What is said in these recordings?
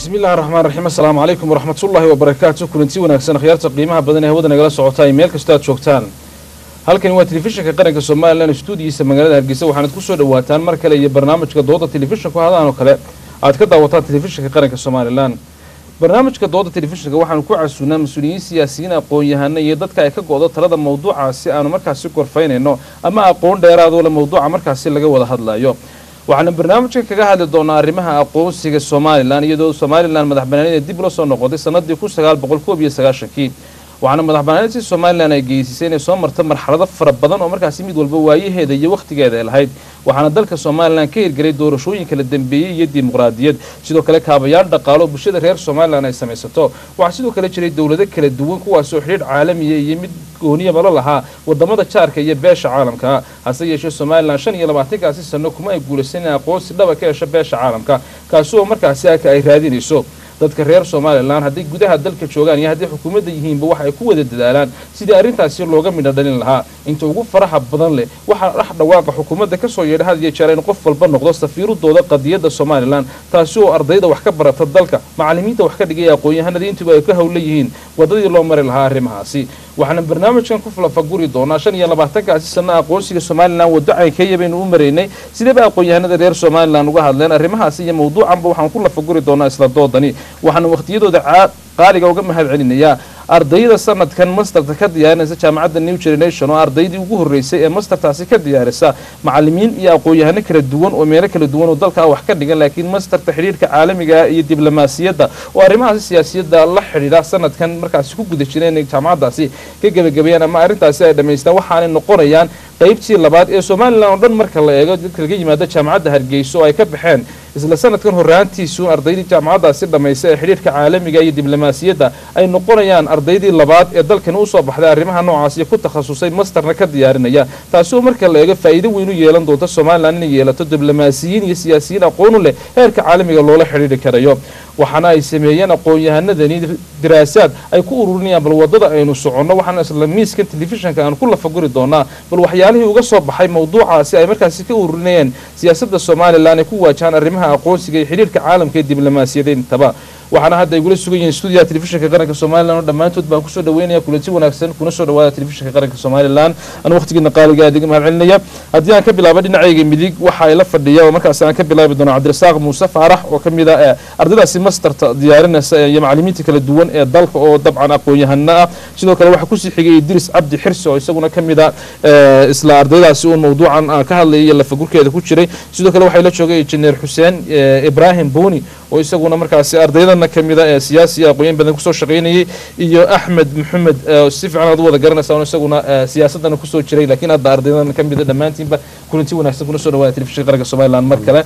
bismi illahi raxmaan raxiim assalaamu calaykum waraxmatullaahi wabarakaatu kulanti wanaagsan akhyaarta qiimaha badan ee hawada nagala socota ay meel kastoo aad joogtaan halkani waa telefishinka qaranka somalilan stuudiyiisa magaalada hargeysa waxaanad kusoo dhawaataan mar kale iyo barnaamijka dooda telefishinku hadaan oo kale aad ka daawataan telefishinka qaranka somalilan barnaamijka dooda telefishinka waxaanu ku casuunaa mas-uuliyiin siyaasiyiin aqoon-yahano iyo dadka ay ka go-do talada mawduucaasi aanu markaasi gorfaynayno ama aqoon dheeraadoo le mawduuca markaasi laga wada hadlayo waxaana barnaamijka kaga hadli doonaa arrimaha aqoonsiga somalilan iyadoo somalilan madax banaanida dib ula soo noqotay sanadii kun sagaal boqol koob iyo sagaashankii waxaana madax banaanidsi somalilan ay geysisay inay soo marta marxalado fara badan oo markaasi mid walba waayaheeda iyo wakhtigeeda ay lahayd waxaana dalka somalilan ka hirgelay doorashooyin kala dambeeyey iyo dimuqraadiyad sidoo kale kaabayaal dhaqaalo oo bulshada reer somalilan ay samaysato waxaa sidoo kale jiray dowlado kala duwan kuwaasoo xidhiidh caalamiya iyo mid gooniyaba la lahaa wadamada jaarka iyo beesha caalamka hase yeeshee somalilan shan iyo labaatankaasi sano kuma ay guulaysan in aqoonsi dhaba ka hesho beesha caalamka kaasi oo markaasi aka ay raadinayso dadka reer somalilan hadday gudaha dalka joogaan iyo hadday xukuumadda yihiinba waxa ay ku wada dadaalaan sidii arrintaasi looga midho dhalin lahaa inta ugu faraha badan leh waxaa dhex dhawaaqa xukuumadda kasoo yeedha had iyo jeer in qof walba noqdo safiiradooda qadiyadda somalilan taasi oo ardayda wax ka barata dalka macalimiinta wax ka dhigaya aqoon-yahanada intuba ay ka howla yihiin wadadii loo mari lahaa arrimahaasi waxaana barnaamijkan ku falafaguri doonaa shan iyo labaatankaasi sano aqoonsiga somalilan waddo caynkeeya baynu u maraynay sideeba aqoon-yahanada reer somalilan uga hadleen arrimahaasi iyo mawduucanba waxaan ku lafaguri doonaa isla doodani waxaana wakhtiyadooda qaaliga uga mahad celinayaa ardayda sanadkan masterta ka diyaarinaysa jaamacadda new generation oo ardaydii ugu horreysay ee mastertaasi ka diyaarisa macalimiin iyo aqoon-yahano kala duwan oo meelo kala duwan oo dalkaa wax ka dhigan laakiin masterta xidhiirka caalamiga iyo diblomaasiyadda oo arrimahaasi siyaasiyadda la xidhiidha sanadkan markaasi ku guda jireen inay jaamacaddaasi ka gebagabeeyaan ama arrintaasi ay dhammaystaan waxaanay noqonayaan qaybtii labaad ee somalilan oo dhan marka la eego dadka laga yimaado jaamacadda hargeysa oo ay ka baxeen isla sanadkan horraantiisu ardaydii jaamacaddaasi dhammaysa ee xidhiirka caalamiga iyo diblomaasiyadda ay noqonayaan ardaydii labaad ee dalkani usoo baxday arrimaha noocaasi ku takhasusay masterna ka diyaarinaya taasi oo marka la eego faa'iido weyn u yeelan doonta somalilan inay yeelato diblomaasiyiin iyo siyaasiyiin aqoonu leh heerka caalamiga loola xidhiiri karayo waxaana ay sameeyeen aqoon-yahanadani diraasaad ay ku ururinayaan bal wadada aynu soconno waxaana isla miiskan telefishinka aan ku lafaguri doonaa bal waxyaalihii uga soo baxay mawduucaasi ay markaasi ka ururinayeen siyaasadda somalilan ay ku waajahaan arrimaha aqoonsiga iyo xidhiirka caalamka ee diblomaasiyada intaba waxaana hadda ay gula sugan yihiin stuudiyaha telefishinka qaranka somalilan oo dhammaantood baan kusoo dhaweynaya kulanti wanaagsan kuna soo dhawaada telefishinka qaranka somalilan anu waqtigiina qaaliga aad iga mahad celinaya haddii aan ka bilaabo dhinacayga midig waxa ay la fadhiya oo markaasi aan ka bilaabi doono cabdirasaaq muuse faarax oo ka mid a ardaydaasi masterta diyaarinaysa iyo macalimiinta kala duwan ee dalka oo dabcan aqoon-yahano ah sidoo kale waxaa kusii xigay idris cabdi xirsi oo isaguna ka mid a isla ardaydaasi uun mawduucan aan ka hadlayay iyo lafagurkeeda ku jiray sidoo kale waxay la joogay injineer xuseen ibrahim boni oo isaguna markaasi ardaydana ka mida ee siyaasiya aqooyan badan kusoo shaqaynayay iyo axmed maxamed si fiican aad u wada garanaysaa isaguna siyaasadana kusoo jiray laakiin hadda ardaydana ka mida dhammaantiinba kulanti wanaagsan kuna soo dhawaada telefishinka qaranka somaliland mar kale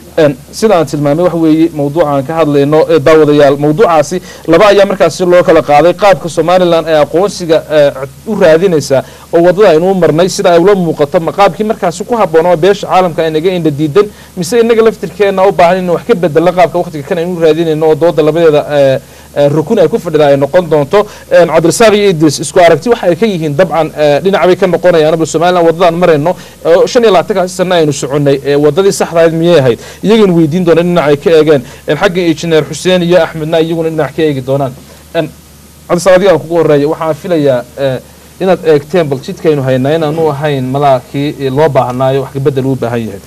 sida aan tilmaamay waxa weeye mawduuca aan ka hadlayno daawadayaal mawduucaasi laba ayaa markaasi loo kala qaaday qaabka somalilan ee aqoonsiga u raadinaysa oo wadada aynuu marnay sida ay ula muuqato ma qaabkii markaasi ku habboonoo beesha caalamka inaga indha diidan mise inaga laftirkeena u baahan in wax ka bedela qaabka waqtiga kan aynu raadinayno oo dooda labadeeda rukun ay ku fadhida ay noqon doonto cabdirasaaq iyo idris isku aragti waxa ay ka yihiin dabcan dhinac bay ka noqonayaan bal somalilan wadadaan marayno shan iyo labaatankaasi sana aynu soconay wadadii saxdahayd miyay ahayd iyagana weydiin doona dhinac ay ka eegeen xagga injineer xuseen iyo axmedna iyaguna dhinac ka eegi doonaan cabdirasaaq adigaan kugu horeeya waxaan filayaa inaad eegteen bal jidkaynu haynaa inaanu ahayn malaakii loo baahnaayo wax kabedel uu baahan yahay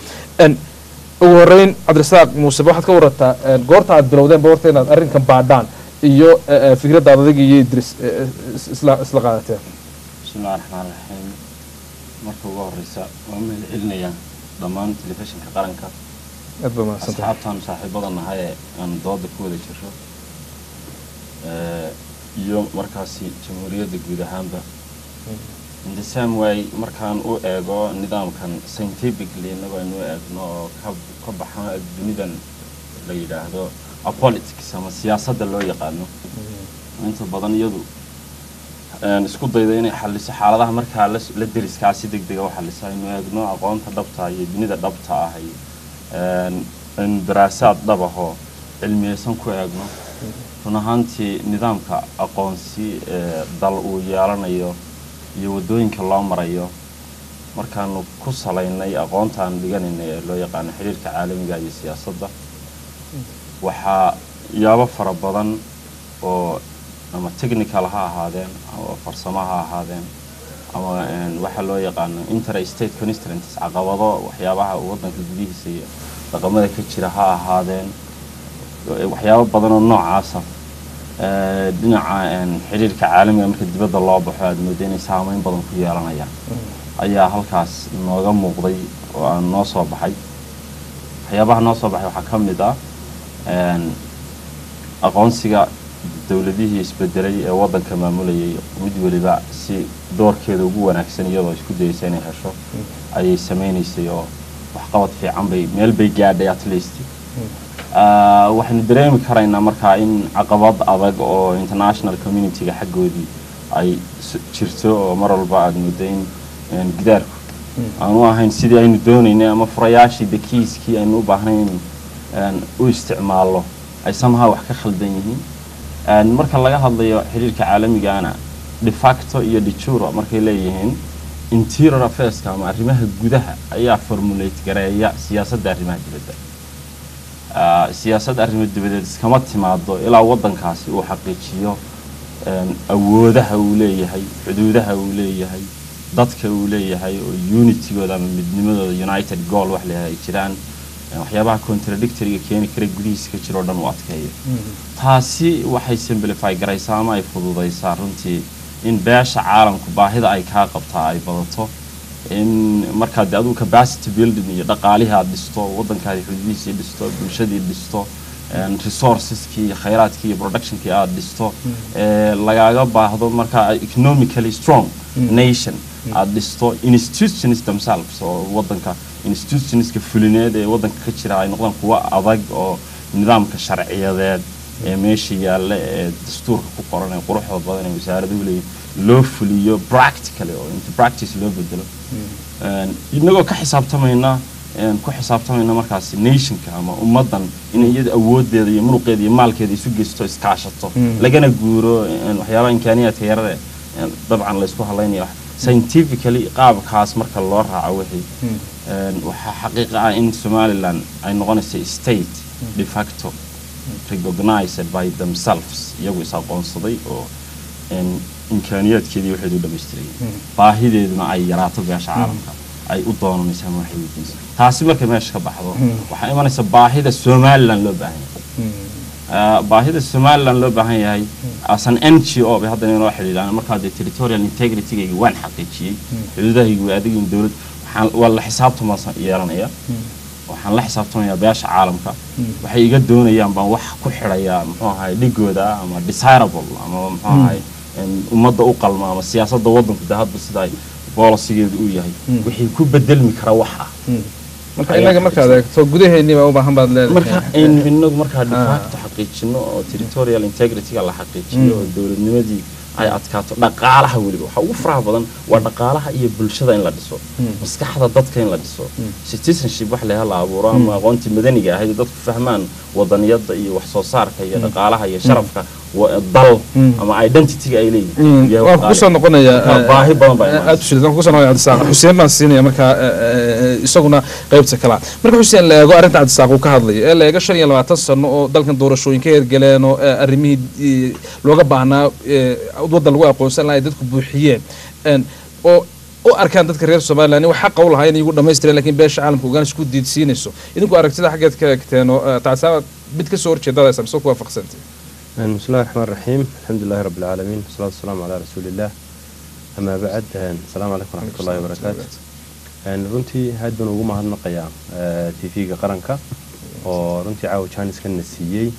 ugu horeyn cabdirasaaq muuse waxaad ka warataa goorta aad bilowdeen ba horta inaad arrinkan baadhaan iyo fikraddaad adiga iyo idris isla isla qaadateen bismillahi raxmaan raxiim marka ugu horeysa waa mahad celinayaa dhammaan telefishinka qaranka aad ba mahadsantahay asxaabtaan saaxiibada nahay ee aan dooda ku wada jirro iyo markaasi jamhuuriyadda guud ahaanba in the same way markaan u eego nidaamkan scientifically inagoo aynu u eegno oo ka ka baxan dunidan la yidhaahdo apolitics ama siyaasadda loo yaqaano inta badan iyadu isku dayda inay xaliso xaaladaha markaa la deriskaa si deg dega u xalisa aynu eegno aqoonta dhabta iyo dunida dhabta ah aynu daraasaad dhabahoo cilmiyeysan ku eegno run ahaantii nidaamka aqoonsi ee dal uu yeelanayo iyo waddooyinka loo marayo markaanu ku salaynay aqoontaan dhiganaynay ee loo yaqaano xidhiirka caalamiga iyo siyaasadda waxaa yaabo fara badan oo ama technical ha ahaadeen ama farsamo ha ahaadeen ama waxaa loo yaqaano interstate constraints caqabado waxyaabaha waddanka gudihiisa iyo dhaqamada ka jira ha ahaadeen waxyaabo badan oo noocaasa dhinaca xidhiirka caalamiga marka dibadda loo baxo aada mooda inay saameyn badan ku yeelanayaan ayaa halkaas nooga muuqday oo aan noo soo baxay waxyaabaha noo soo baxay waxaa ka mid ah aqoonsiga dowladihii isbedelay ee waddanka maamulayay mid weliba si doorkeeda ugu wanaagsan iyadoo isku dayeysa inay hesho ayay samaynaysay oo waxqabad fiican bay meel bay gaadhay at least waxaynu dareemi karaynaa markaa in caqabad adag oo international community-ga xaggoodii ay jirto oo mar walba aada mooda in gidaarku aanu ahayn sidii aynu doonaynay ama furayaashii dakiiskii aynu u baahnayn in u isticmaalno ay samaha wax ka khaldan yihiin marka laga hadlayo xiriirka caalamigana defacto iyo dejuro markay leeyihiin interior affairska ama arrimaha gudaha ayaa formulate gareeya siyaasadda arrimaha dibadda siyaasadda arrimo dibadeed iskama timaado ilaa waddankaasi uu xaqiijiyo awoodaha uu leeyahay xuduudaha uu leeyahay dadka uu leeyahay oo unitigooda ama midnimadooda united goal wax leeyahay ay jiraan waxyaabaha contradictoryga keeni kara gudihiisa ka jiro o dhan u adkeeyo taasi waxay simplify garaysaa ama ay fududaysaa runtii in beesha caalamku baahida ay kaa qabtaa ay badato in markaad adigu capacity building iyo dhaqaalihii aad dhisto waddankaadi xuduudihiisii dhisto bulshadii dhisto resourceskii iyo khayraadkii iyo productionkii aad dhisto lagaaga baahdo markaa economically strong nation aad dhisto institutions themselves oo waddanka institutionska fulineed ee waddanka ka jira ay noqdaan kuwo adag oo nidaamka sharciyadeed ee meesha yaalla ee dastuurka ku qoran ee quruxda badan ee wasaaraduhu leeyihin loo fuliyo practically oo into practice loo bedelo inagoo ka xisaabtamayna ku xisaabtamayna markaas nationka ama ummaddan inay iyada awoodeeda iyo muruqeeda iyo maalkeeda isu geysto iskaashato lagana guuro waxyaabaha imkaaniyaadka yarada dabcan laysku hadlaynaya scientifically qaabkaas marka loo raaco wixii waxaa xaqiiqa ah in somaliland ay noqonaysa state de facto recognized by themselves iyagu is aqoonsaday oo imkaaniyaadkeedii waxeedu dhamaystiray baahideeduna ay yaraato beesha caalamka ay u doonanaysa ama waxay weydiinaysa taasi markay meesha ka baxdo waxaa imanaysa baahida somaliland loo baahan yahay baahida somaliland loo baahan yahay as an n g o bay haddana inoo xidhiidhaan markaa dee territorial integritygayga waan xaqiijiyey xuduudahayga waa adigin dowlad waa la xisaabtama yeelanaya waxaan la xisaabtamayaa beesha caalamka waxay iga doonayaan baan wax ku xidhayaa muxuu ahay dhigooda ama desirable ama muxuu ahay ummadda u qalma ama siyaasadda waddanku de hadba sida ay boolisigeedu uu yahay wixii ku bedelmi kara wax ah marka inaga markaad eegto gudaheennii baa u baahan baad leedahay marka aynu inagu markaa defacto xaqiijino oo territorial integrityga la xaqiijiyo oo dowladnimadii ay adkaato dhaqaalaha weliba waxaa ugu faraha badan waa dhaqaalaha iyo bulshada in la dhiso maskaxda dadka in la dhiso citizenship wax leha la abuuro ama aqoontii madaniga ahayd dadku fahmaan wadaniyada iyo wax soo saarka iyo dhaqaalaha iyo sharafka dal ama identityga ay leeyihiin waan kusoo noqonayaa baahi badan baa aad ushid waan kusoo noqonaya cabdisaaq xuseen baan siinaya markaa isaguna qaybta kalaa marka xuseen la eego arrinta cabdisaaq uu ka hadlayo ee la eego shan iyo labaatan sano oo dalkan doorashooyin ka hergeleen oo arrimihii looga baahnaa waddan lagu aqoonsan lahaa ay dadku buuxiyeen oo u arkaan dadka reer somaliland in wax xaqa u lahaa inay igu dhamaystireen lakin beesha caalamka ogaan isku diidsiinayso idinku aragtida xaggeed ka egteen oo tacsaaba mid kasoo horjeedadaas mise ku waafaqsantay بسم الله الرحمن الرحيم الحمد لله رب العالمين والصلاة والسلام على رسول الله أما بعد السلام عليكم ورحمة الله وبركاته runtii aad baan ugu mahadnaqayaa tv-ga qaranka oo runtii caawa janiskana siiyey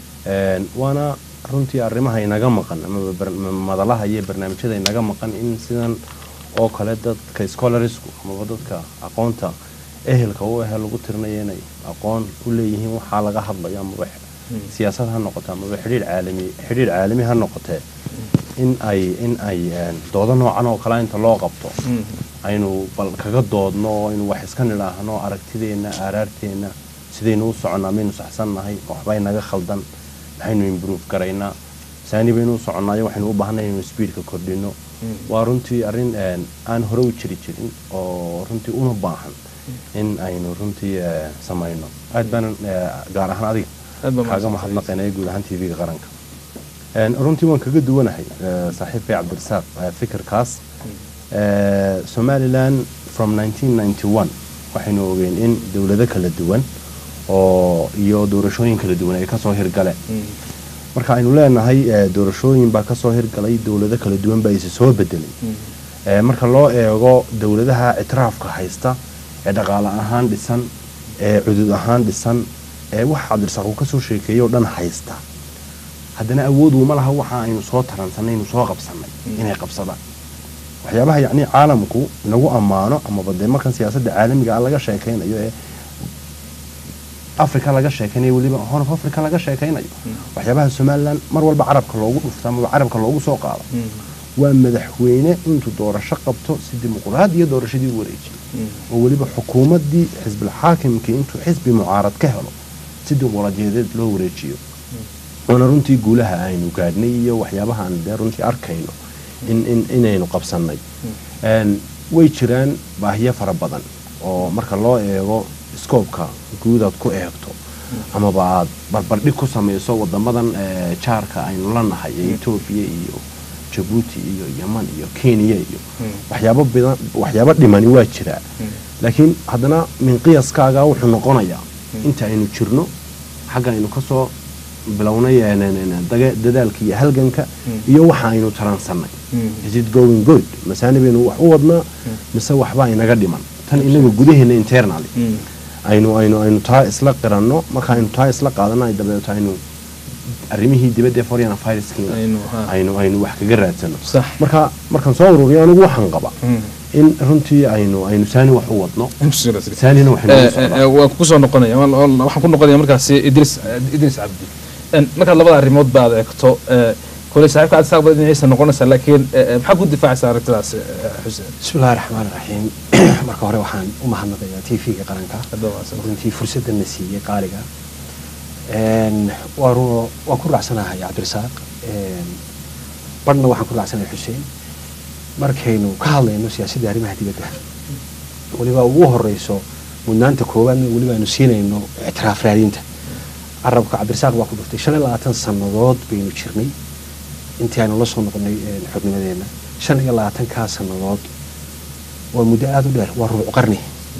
waana runtii arrimaha inaga maqan ama madalaha iyo barnaamijyada inaga maqan in sidan oo kale dadka scholarisku amaba dadka aqoonta ehelka u ahe lagu tirinayo inay aqoon u leeyihiin waxaa laga hadlayo amaba siyaasad ha noqoto amaba xidhiir caalami xidhiir caalami ha noqotee in ay in ay doodo noocan oo kale inta loo qabto aynu bal kaga doodno aynu wax iska nidhaahno aragtideenna aaraarteenna sidaynu u soconnaa maynu saxsannahay waxbay naga khaldan maxaynu improve garaynaa saani baynu u soconnaayo waxaynu u baahnay inaynu speedka kordhino waa runtii arrin aan hore u jiri jirin oo runtii una baahan in aynu runtii samayno aad baanan gaar ahaan adiga Aad baa kaaga mahadsan mahadnaqaynaya guud ahaan tv-ga qaranka Een, runtii waan kaga duwanahay eh, saaxiibkay cabdirasaaq eh, fikirkaas Eh, somaliland from 1991 waxaynu ogeen in dowlado kala duwan oo iyo doorashooyin kala duwan ay kasoo hirgaleen marka aynu leenahay eh, doorashooyin baa kasoo hirgalay dowlado kala duwan baa isa soo bedelay Eh, marka loo eego dowladaha ictiraafka haysta ee dhaqaale ahaan dhisan ee cudud ahaan dhisan ee wax cabdirasaaq uu kasoo sheekeeyey oo dhan haysta haddana awood uma laha waxa aynu soo taransanay aynu soo qabsanay inay qabsadaan waxyaabaha yacni caalamku nagu ammaano amaba dee markan siyaasadda caalamiga ah laga sheekaynayo ee africa laga sheekaynayo weliba horn of africa laga sheekaynayo waxyaabaha somaliland mar walba carabka loogu dhufto amaba carabka loogu soo qaado waa madaxweyne intuu doorasho qabto si dimuqraadiya doorashadii u wareejiyo oo weliba xukuumaddii xisbilxaakimkii intuu xisbi mucaarad ka helo si dimuqraadiyadeed loo wareejiyo waana runtii guulaha aynu gaadhnay iyo waxyaabaha aan dee runtii arkayno in, in, inaynu qabsannay Een, way jiraan baahiyo fara badan oo marka loo eego scoobka guud aad ku eegto amaba aad barbardhig ku samayso wadamadan eh, jaarka aynu la nahay ee etoobiya iyo jabuuti iyo yaman iyo kenya iyo waxyaabo badan waxyaabo dhimani waa jiraa laakiin haddana min qiyaskaaga wuxuu noqonayaa inta aynu jirno xagga aynu kasoo bilownay eh, n- n- daga- dadaalka iyo halganka iyo waxa aynu taransannay is it going good masaani baynu wax u wadnaa mise waxbaa inaga dhiman tan inaga gudaheena internaly aynu aynu aynu taa isla qiranno marka aynu taa isla qaadana dabeeto aynu arrimihii dibadda ee foreign affairskiina Aynu, ha. aynu aynu wax kaga raadsano Sax. marka markaan soo ururiyo anigu waxaan qaba in runtii aynu aynu saani wax u wadno saanina waxaynu ugu socdaa waan ku soo noqonaya waan- waan- waxaan ku noqonaya markaasi idris idris cabdi En, markaad labada arrimood baad eegto eh, kole saaxiibka aad saaq badan dhinaciisa noqonaysaa laakiin eh, eh, maxaa ku difaacaysaa aragtidaas eh, xuseen bismi illahi raxmaan raxiim marka hore waxaan u mahadnaqayaa t v-ga qaranka Hadda waa san. runtii fursaddan na siiyey qaaliga Een, waa ru- waan ku raacsanahay cabdirasaaq Een, barhna waxaan ku raacsanahay xuseen markaynu ka hadlayno siyaasadda arrimaha dibadda weliba ugu horeyso mudnaanta koowaadna weliba aynu siinayno ictiraaf raadinta carabka cabdirasaaq baa ku dhuftay shan iyo labaatan sannadood baynu jirnay intii aynu la soo noqonay een, xubnimadeenna shan iyo labaatankaa sannadood waa muddo aada u dheer waa rubuc qarni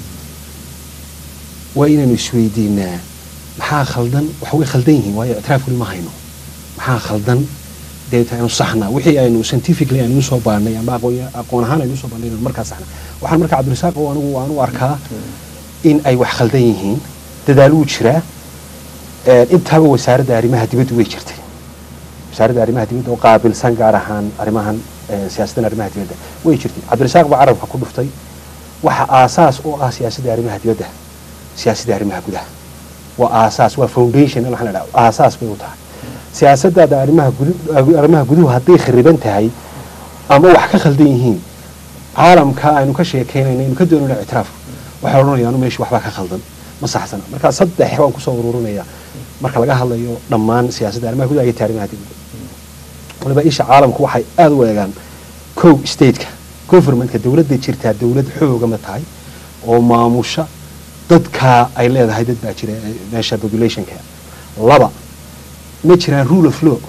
waa inaynu isweydiinaa maxaa khaldan waxa way khaldan yihiin waayo ictiraaf weli ma hayno maxaa khaldan deeta aynu saxnaa wixii aynu scientifically aynu usoo baanay ama aqoon aqoon ahaan aynu usoo baanay inaynu markaa saxnaa waxaan marka cabdirasaaq oo anigu waan u arkaa in ay wax khaldan yihiin dadaal wuu jiraa Een, intaaba wasaaradda arrimaha dibaddu way jirtay wasaaradda arrimaha dibadda oo qaabilsan gaar ahaan arrimahan eh, siyaasaddan arrimaha dibadda way jirtay cabdirasaaq baa carabka ku dhuftay waxa aasaas u ah siyaasadda arrimaha dibadda siyaasadda arrimaha gudaha waa aasaas waa foundation waxaan la dhaha aasaas bay u tahay siyaasaddaada arrimaha gudu arrimaha guduhu hadday khariban tahay ama wax ka khaldan yihiin caalamka aynu ka sheekeynayna aynu ka doonayna ictiraaf waxay odhanayaan meesha waxbaa ka khaldan ma saxsana marka saddex baan kusoo ururinayaa marka laga hadlayo dhammaan siyaasadda arrimaha gudaha iyo taarimaha dibadda waliba isha caalamku waxay aada u eegaan kow stateka governmentka dowladda jirtaa dowlad xooga ma tahay oo maamusha dadkaa ay leedahay dad baa jira eh, meesha populationka laba ma jiraan rule of law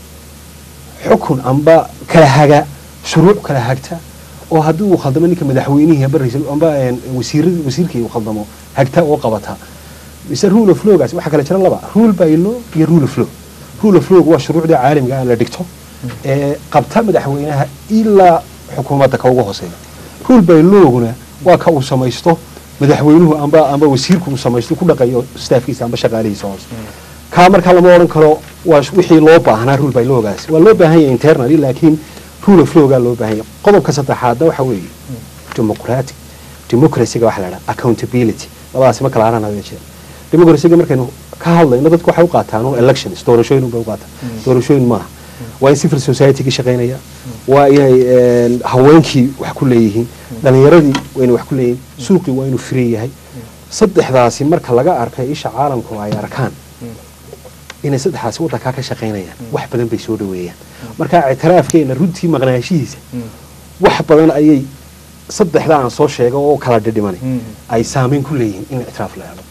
xukun amba kala haga shuruuc kala hagta oo haddii uu khaldamo ninka madaxweynihii amba ra'iisul amba een, wasiirada wasiirkii uu khaldamo hagta oo qabata mise rule of lawgaas waxaa kala jira laba rule by law iyo rule of law rule of law waa shuruucda caalamiga ah la dhigto ee qabta madaxweynaha ilaa xukuumadda ka ugu hooseeya rule by lawguna waa ka uu samaysto madaxweynuhu amba amba wasiirku uu samaysto ku dhaqayo staafkiisa amba shaqaalihiisa hoose kaa markaa lama odhan karo waa wixii loo baahnaa rule by lawgaas waa loo baahan yahay internally laakiin rule of lawgaa loo baahan yahay qodobka saddexaadna waxa weeye democratic democracyga waxa la dhaha accountability labadaasi ma kala haran hada jeer democracyga markaynu ka hadlayno dadku waxay u qaataan un elections doorashooyin unbay u qaataan doorashooyin maaha waa in civil society-ga shaqaynaya waa inay een, haweenkii wax ku leeyihiin dhalinyaradii waa inay wax ku leeyihiin suuqii waa inuu free yahay saddexdaasi marka laga arkay isha caalamku ay arkaan inay saddexdaasi waddankaa ka shaqaynayaan wax badan bay soo dhaweeyaan marka ictiraafkeena runtii maqnaashihiisa wax badan ayay saddexda aan soo sheego oo kala dhidhimanay ay saameyn ku leeyihiin in ictiraaf la helo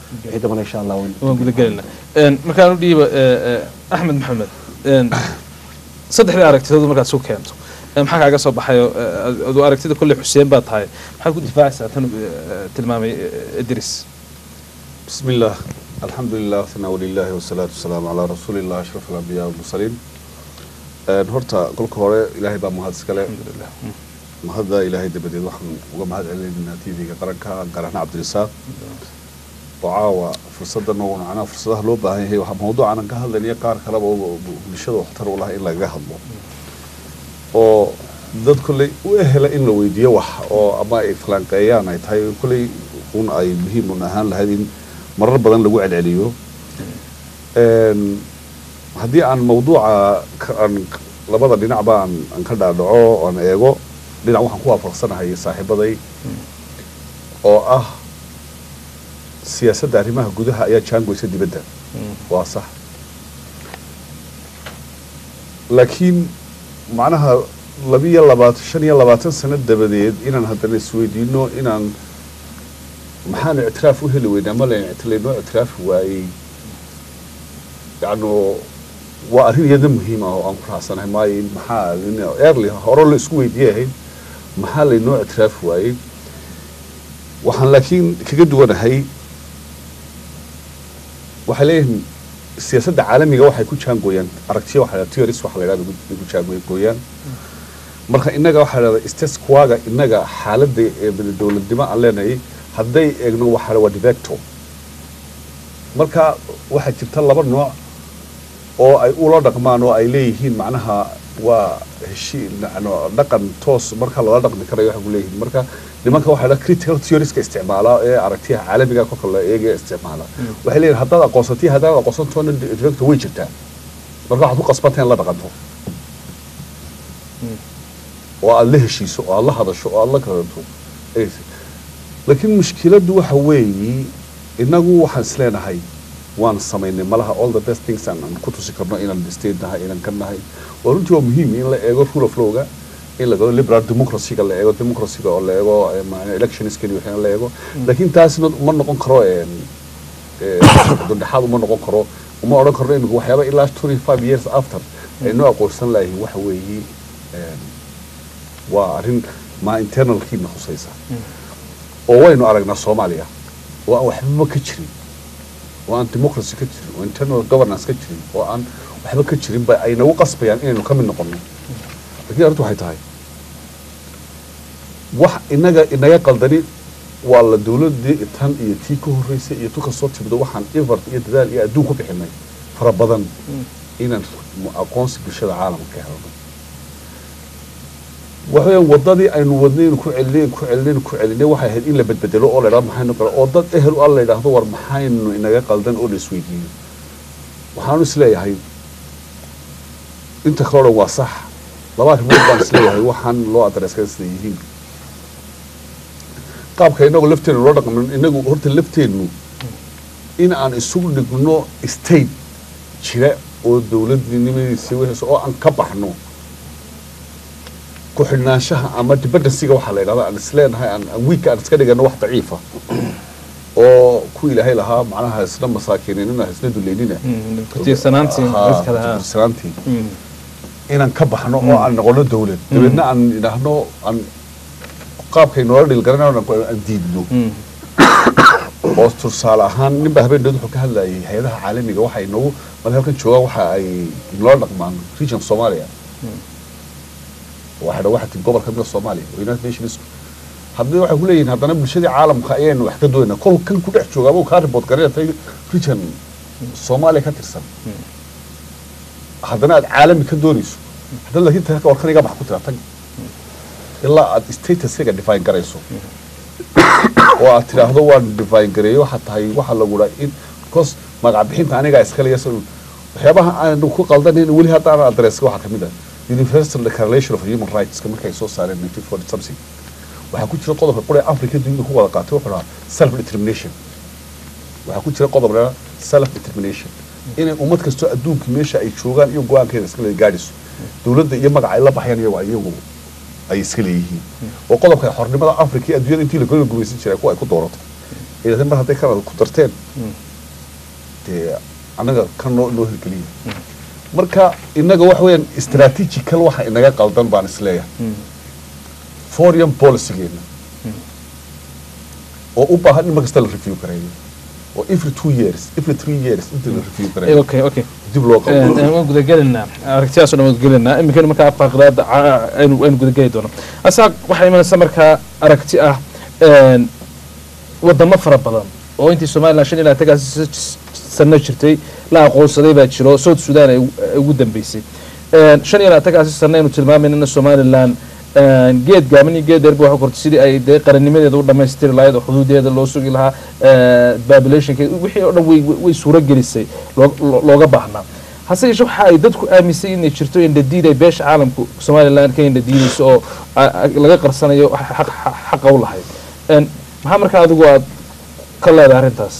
wixii dambana insha allah waynu- waan guda gelinaa Een, markaan u dhiiba ee, ee, axmed maxamed een, saddexdii aragtidood markaad isu keento ee, maxaa kaaga soo baxayo adu aragtida kolley xuseen baa tahay maxaad ku difaacaysaa tan ee, tilmaamay ee, idris بسم الله الحمد لله ثناء لله والصلاة والسلام على رسول الله أشرف الأنبياء والمرسلين Een, horta kolka hore ilaahay baa mahad iskale alxamdulilah mahadda ilaahay dabadeed waxaan uga mahad celinaynaa tv-ga qaranka garaxna cabdirisaaq oo caawa fursaddan oo macnaha fursadaha loo baahan yahay waxaa mawduucan aan ka hadlaynaya qaar kaleba oo bulshada waxtar u laha in lagaga hadlo oo dad kolley u ehela in la weydiiyo wax oo ama ay falanqeeyaan ay tahay kolley un ay muhiim un ahaan lahayd in marar badan lagu celceliyo Een, haddii aan mawduuca ka- aan labada dhinacba aan aan ka dhaadhaco aan eego dhinac waxaan ku waafaqsanahay saaxiibaday oo ah siyaasadda arrimaha gudaha ayaa jaangoysa dibadda waa sax laakiin macnaha labiyo labaatan shan iyo labaatan sano dabadeed inaan haddana isweydiino inaan maxaan ictiraaf u heli weynaa ma layn laynoo ictiraafi waayey yacno waa arrin iyada muhiim ah oo aan ku raacsanahay maayo in maxaa lin- early hore la isku weydiiyey ahayd maxaa laynoo ictiraafi waayey waxaan laakiin kaga duwanahay waxay leeyihiin siyaasadda caalamiga waxay ku jaangooyaan aragtiyo waxa la theories waxa la yidhahda ku ku jaangooyaan marka innaga waxaa la yidhahda status quo-ga innaga xaaladda ee dowladnimo aan leenahay hadday eegno waxa la waa de facto marka waxaa jirta laba nooc oo ay ula dhaqmaan oo ay leeyihiin macnaha waa heshii nacno dhaqan toos marka lala dhaqmi karayo waxay ku leeyihiin marka nimanka waxaa la critical theorieska isticmaala ee aragtiyaha caalamiga kolka la eegaya isticmaala waxay leeyihin haddaad aqoonsatay haddaad aqoonsantoona de facto way jirtaa marka waxaad ku qasbanta in la dhaqanto oo aad la heshiiso oo aad la hadasho oo aad la kadanto laakiin mushkiladdu waxa weeyi innagu waxaan isleenahay waan samaynay malaha all the best things aan aan ku tusi karno inaan state nahay inaan ka nahay waa runtii waa muhiim in la eego rule of lawga in la galo liberal democracy-ga la eego democracy-ga oo la eego eh, ma- electionskani waxina la eego laakiin taasna ma noqon karo een, eh, dondhexaad uma noqon karo uma odhan karno imika waxyaaba ilaa twenty five years after aynu aqoonsan lahayn waxa weeyi een, waa arrin ma internalkiina khusaysa oo waynu aragnaa soomaaliya oo aan waxbaba ka jirin oo aan democracy ka jirin oo internal governance ka jirin oo aan waxba ka jirin ba ay nagu qasbayaan inaynu ka mid noqono laakiin arrintu waxay tahay wax inaga inaga qaldani waa la dowladii tan iyo tii ka horreysay iyo tu kasoo timid waxaan effort iyo dadaal iyo adduun ku bixinay fara badan inaan aqoonsi bulshada caalamka ka helno waxaweyaan wadadii aynu wadnayn ku celinayn ku celinayn ku celinay waxay ahayd in la bedbedelo oo la yidhahdo maxaynu kale oo dad ehel u ah la yidhaahdo war maxaynu inaga qaldan oo la isweydiiyo waxaanu isleeyahay inta kale o dhan waa sax laba arrimood baan isleeyahay waxaan loo adreeskay sida yihiin qaabka inagoo lafteenu loo dhaqmin inagu horta lafteennu in aan isugu dhigno state jira oo dowladnimadiisa wixii oo aan ka baxno ku xidhnaanshaha ama dependencyga waxaa la yidhahda aan isleenahay aan aan wiigka aan iska dhigano wax daciifa oo ku ilaahay lahaa macnaha isna masaakiininina isna duleynina kutiirsanaantii Haa, mid kale haa kutiirsanaantii Mm. inaan ka baxno oo aan noqono dowlad dabeedna aan idhaahno aan qaabkay noola dhilgaranayno aan aan diidno Mm. oo tusaale ahaan ninba habeeneed wuxuu ka hadlayay hay-adaha caalamiga waxay noogu mal halkan joogaan waxa ay noola dhaqmaan region Soomaaliya waxa dha waxa tin gobolka mida Soomaaliya oo United Nations haddii waxay ku leeyihiin haddana bulshadii caalamka ayaynu wax ka doonaa kol kan ku dhex jooga ama uu kaa report gareetay region Soomaaliya ka tirsan haddana aad caalami ka doonayso haddana laakiin tan warkan iga bax ku tira tag ilaa aad statusiga define garayso oo aad tidhaahdo waan define gareeyo waxaa tahay waxa lagu dhaa in because magac bixinta anigaa iskale yasan waxyaabaha aanu ku qaldanayn weli hadda aan adreska waxaa kamid ah universal declaration of human rights markay soo saareen 1940 something waxaa ku jira qodobka qura africa dunida ku wada qaatay wuxuu dhahaa self determination waxaa ku jira qodob dhahaa self determination inay ummad kastoo adduunka meesha ay joogaan iyo go-aankeeda iskale gaadhiso dowladda iyo magaca ay la baxayaan iyago iyagu ay iska leeyihiin oo qodobka xornimada africa iyo adduunyada intii la gola gumaysan jiray kuwa ay ku dooratay idhahdeen mar hadday kanada ku darteen Mm. dee annaga kan noo noo hirgeliya marka innaga waxa weeyaan strategical waxa inaga qaldan baan isleeyahay Mm. foreign policygeena oo u baahan in mar kasta la review gareeyo oo every two years every three years inta la review Eh, gareeyo okay okay dib loo qaldo waan gudagelinaa aragtiyaas oo dhan waan gudagelinaa iminkana markaa faqraada aynu aynu gudageli doono asaaq waxaa imanaysa markaa aragti ah een, wadamo fara badan oo intii somalilan shan ilaa tagaas sano jirtay la aqoonsaday baa jiro south sudan ay ugu- ay ugu dambeysay Een, shan ilaa tagaasi sano aynu tilmaamayna somalilan een, geed gaaban iyo geed dheerba waxa kortay sidii ay dee qarannimadeeda u dhammaystiri lahayd oo xuduudeeda loo sugi lahaa populationkeeda wixii oo dhan way way- way suuro gelisay loo- loo- looga baahnaa hase yeeshee waxa ay dadku aaminsan inay jirto indhadiid ay beesha caalamku somalilan ka indhadiidayso oo a- a- laga qarsanayo xaq- xaq- xaqa u lahayd Een, maxaa markaa adigu aad ka leedahay arrintaas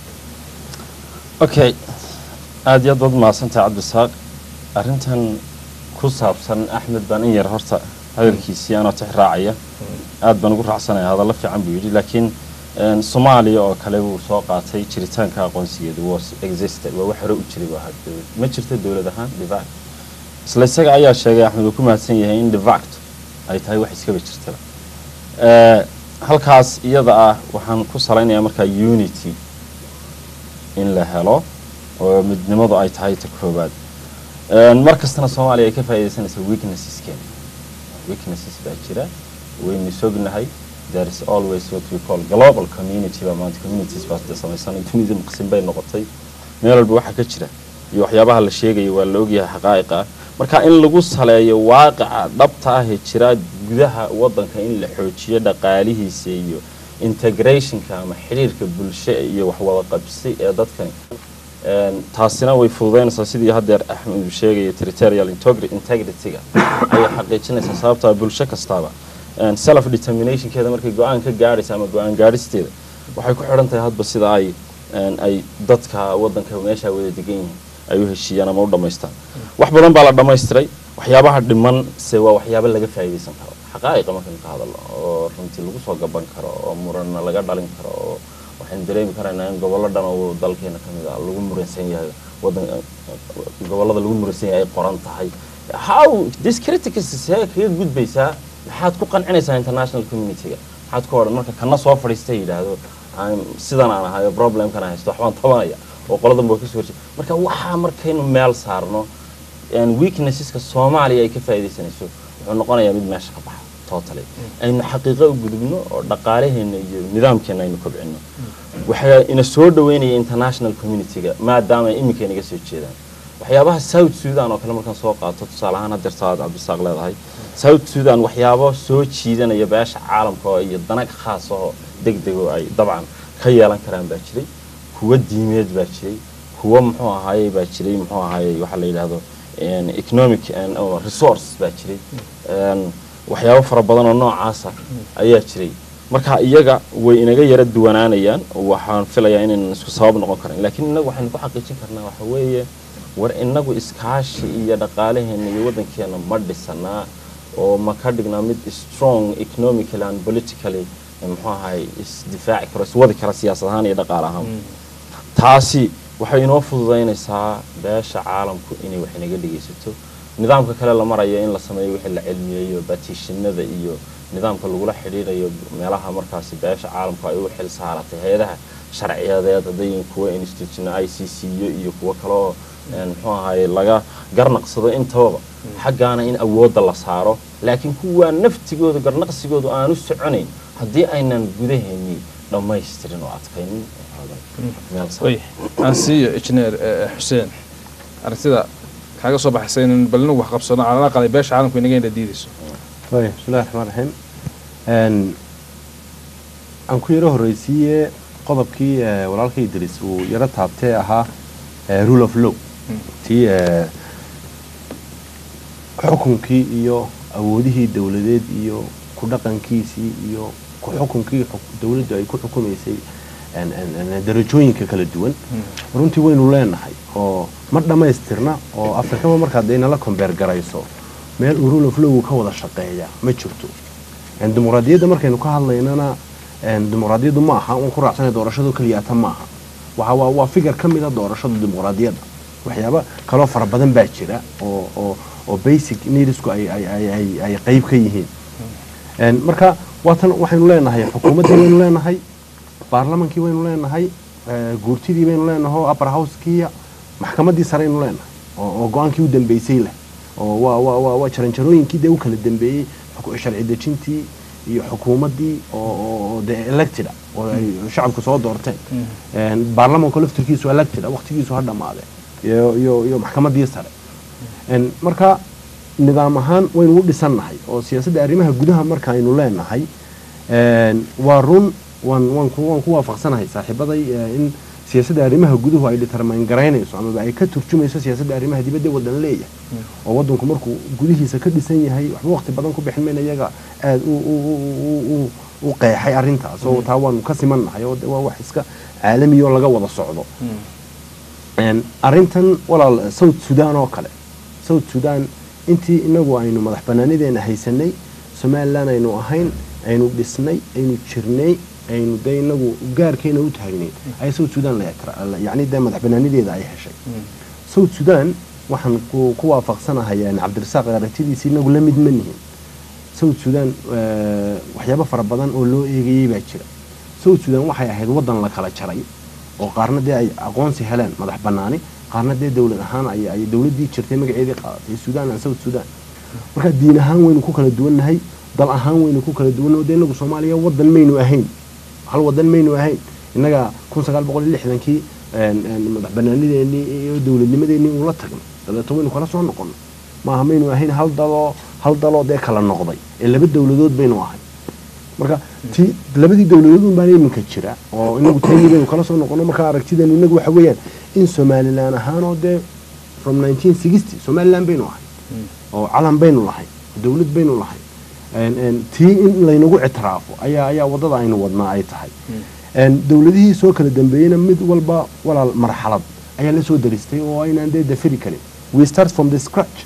okay aada iyo aad baad mahadsantahay cabdisaaq arrintan ku saabsan axmed baan in yar horta hadalkiisii anoo tix raacaya aad baan ugu raacsanaya hadallo fiican buu yidhi laakiin een, soomaaliya oo kale buu soo qaatay jiritaanka aqoonsigeedu was existed waa wax hore u jiray buu ahaa dowlad ma jirto dowlad ahaan divac isla isaga ayaa sheegay axmed uu ku mahadsan yahay in divact ay tahay wax iskaba jirtaba Eh, halkaas iyada ah waxaan ku salaynayaa markaa unity in la helo oo midnimadu ay tahay ta koobaad Een, mar kastana soomaaliya ay ka faa'iidaysanaysa weaknesseskeena weaknesses baa jira waynu sognahay there is always what we call global community baa maanta communities baa de samaysanay dunida maqsin bay noqotay meel walba waxa ka jira iyo waxyaabaha la sheegayo waa la ogyahay xaqaa'iqa ah marka in lagu saleeyo waaqica dhabta ah ee jira gudaha wadanka in la xoojiyo dhaqaalihiisa iyo integrationka ama xiriirka bulsho iyo waxwada qabsi ee dadkani Een, taasina way fududeynaysaa sidii haddeer axmed uu sheegaya territorial integri- integrity-ga ayay xaqiijinaysaa sababtaa bulsho kastaaba Een, self determinationkeeda markay go-aan ka gaadhaysa ama go-aan gaadhisteeda waxay ku xidhan tahay hadba sida ay een, ay dadka wadanka meesha wada degan yihiin ay u heshiiyaan ama u dhammaystaan wax badan baa la dhammaystiray waxyaabaha dhiman se waa waxyaabo laga faa'iidaysan karo xaqaa'iqa markaynu ka hadalno oo runtii lagu soo gaban karo oo muranna laga dhalin karo oo waxaynu dareemi karaynaa in gobollo dhan oo dalkeena ka mid ah lagu muransan yahay wadan gobollada lagu muransan yahay ay qoran tahay how this critics see kaga gudbaysaa maxaad ku qancinaysaa international community-ga maxaad ku odhan marka kana soo fadhiista yidhaahdo "I'm- sidan aan ahayo problemkan aan haysto waxbaan tabanaya oo qoladanba way kasoo horjeeda marka waxaa markaynu meel saarno een, weaknesseska soomaaliya ay ka faa'iidaysanayso wuxuu noqonayaa mid meesha ka baxa totally aynu xaqiiqo u gudubno oo dhaqaalaheena iyo nidaamkeena aynu kobcino waxaa ina soo dhaweynaya international community-ga maadaama ay iminka inaga soo jeedaan waxyaabaha south sudan oo kale markaan soo qaato tusaale ahaan hadeerta aad cabdisaaq leedahay south sudan waxyaabo soo jiidanaya beesha caalamka oo iyo danag khaas oo deg deg oo ay dabcan ka yeelan karaan baa jiray kuwa diimeed baa jiray kuwa muxuu ahaayey baa jiray muxuu ahaayey waxaa la yidhaahdo een, economic and, oh, resource baa jiray Een, waxyaabo fara badan oo noocaasa ayaa jiray marka iyaga way inaga yara duwanaanayaan waxaan filayaa inaynan isku sabab noqon karin laakiin inagu waxaynu ku xaqiijin karnaa waxa weeye war inagu iskaashi iyo dhaqaalaheena iyo wadankeena ma dhisanaa oo ma ka dhignaa mid strong economically and politically eh, muxuu ahay isdifaaci karo iswadi kara siyaasad ahaan iyo dhaqaale ahaan taasi waxay inoo fududaynaysaa beesha caalamku inay wax inaga dhegaysato nidaamka kale la marayo in la sameeyo wixii la cilmiyeeyo batishinada iyo nidaamka lagula xidhiidhayo meelaha markaasi beesha caalamku ay u xil saaratay hay-adaha sharciyadeed hadday kuwa institutional i c c iyo iyo kuwo kale oo een, muxuu ahaye laga garnaqsado intababa xaggaana in awoodda la saaro laakiin kuwaa naftigooda garnaqsigoodu aanu soconayn haddii aynan gudaheennii dhammaystirin oo adkaynin meel sare. way aan siiyo injineer eh, xuseen aragtida kaaga soo baxaysa in bal inagu wax qabsano calala aqalay beesha caalamku inaga indhadiidayso طيب بسم الله الرحمن الرحيم ان aan ku yaro horreysiiye qodobkii eh, walaalkay idris uu yaro taabtee ahaa eh, rule of law tii eh, xukunkii iyo awoodihii dowladeed iyo ku dhaqankiisii iyo ku xukunkii xuk- dowladdu ay ku xukumaysay en- en- en- darajooyinka kala duwan runtii waynu leenahay oo ma dhammaystirna oo afrikama markaad dee nala kombeer garayso meel uu rule of law ka wada shaqeeya ma jirto En dimuqraadiyadda markaynu ka hadlaynana een, dimuqraadiyaddu ma aha un ku raacsanay doorashadu keliyaata ma aha waxa waa waa figar ka mid a doorashada dimuqraadiyadda waxyaaba kaloo fara badan baa jira oo oo oo basic needsku ay ay ay ay ay qayb ka yihiin Een, marka waatan waxaynu leenahay xukuumaddii waynu leenahay baarlamankii waynu leenahay eh, guurtidii baynu leenahay oo upper house-kii maxkamaddii sareynu leenahay oo oo go-aankii u dambeysay leh oo waa waa waa waa jaranjarooyinkii dee u kala dambeeyey xuku- sharci dejintii iyo xukuumaddii oo oo oo dee elected ah, oo ay shacabku soo doorteen Een, baarlamanku laftirkiisu elected ah, waqtigiisu ha dhammaade iyo iyo iyo maxkamaddii sare Een, marka nidaam ahaan waynu u dhisannahay oo siyaasadda arrimaha gudaha markaaynu leenahay een, waa run waan waan ku waan ku waafaqsanahay saaxiibaday eh, in siyaasadda arrimaha guduhu ay determine garaynayso amaba ay ka turjumayso siyaasadda arrimaha dibadda ee waddan leeyahay oo waddanku markuu gudihiisa ka dhisan yahay waxba waqti badan ku bixin mayna iyaga aada u u u u u qeexay arrintaas oo taa waanu ka simannahay oo de waa wax iska caalami oo laga wada socdo Een, arrintan walaal south sudan oo kale south sudan intii inagu aynu madax banaanideena haysanay somalilan aynu ahayn aynu dhisnay aynu jirnay aynu de inagu gaarkeena u taagnay ay south sudan la ictira- yacni dee madax banaanideeda ay heshay south sudan waxaan ku ku waafaqsanahay een, cabdirasaaq aragtidiisa inagu la mid ma nihin south sudan eh, waxyaabo fara badan oo loo eegayey baa jira south sudan waxay ahayd waddan la kala jaray oo qaarna dee ay aqoonsi heleen madax banaani qaarna dee dowlad ahaan ay ay dowladdii jirtay magaceedii qaadatay sudan and south sudan marka diin ahaan waynu ku kala duwannahay dal ahaan waynu ku kala duwannahay dee inagu soomaaliya waddan maynu ahayn hal waddan maynu ahayn innaga kun sagaal boqol iyo lixdankii een, een, madax banaanideennii iyo dowladnimadeennii ula tagnay dabeeto waynu kala soo noqonnay maaha maynu ahayn hal daloo hal daloo dee kala noqday ee laba dowladood baynu ahay marka ti labadii dowladood un baan iminka jira oo inagu tayni baynu kala soo noqono marka aragtidan inagu waxa weeyaan in somalilan ahaanoo dee from 1960 somalilan baynu ahay oo calan baynu lahay dowlad baynu lahay Een, een, tii in laynagu ictiraafo ayaa ayaa wadada aynu wadnaa ay tahay Een, dowladihii soo kala dambeeyeyna mid walba walaal marxalad ayaa la soo daristay oo aynaan dee dafiri karin we start from the scratch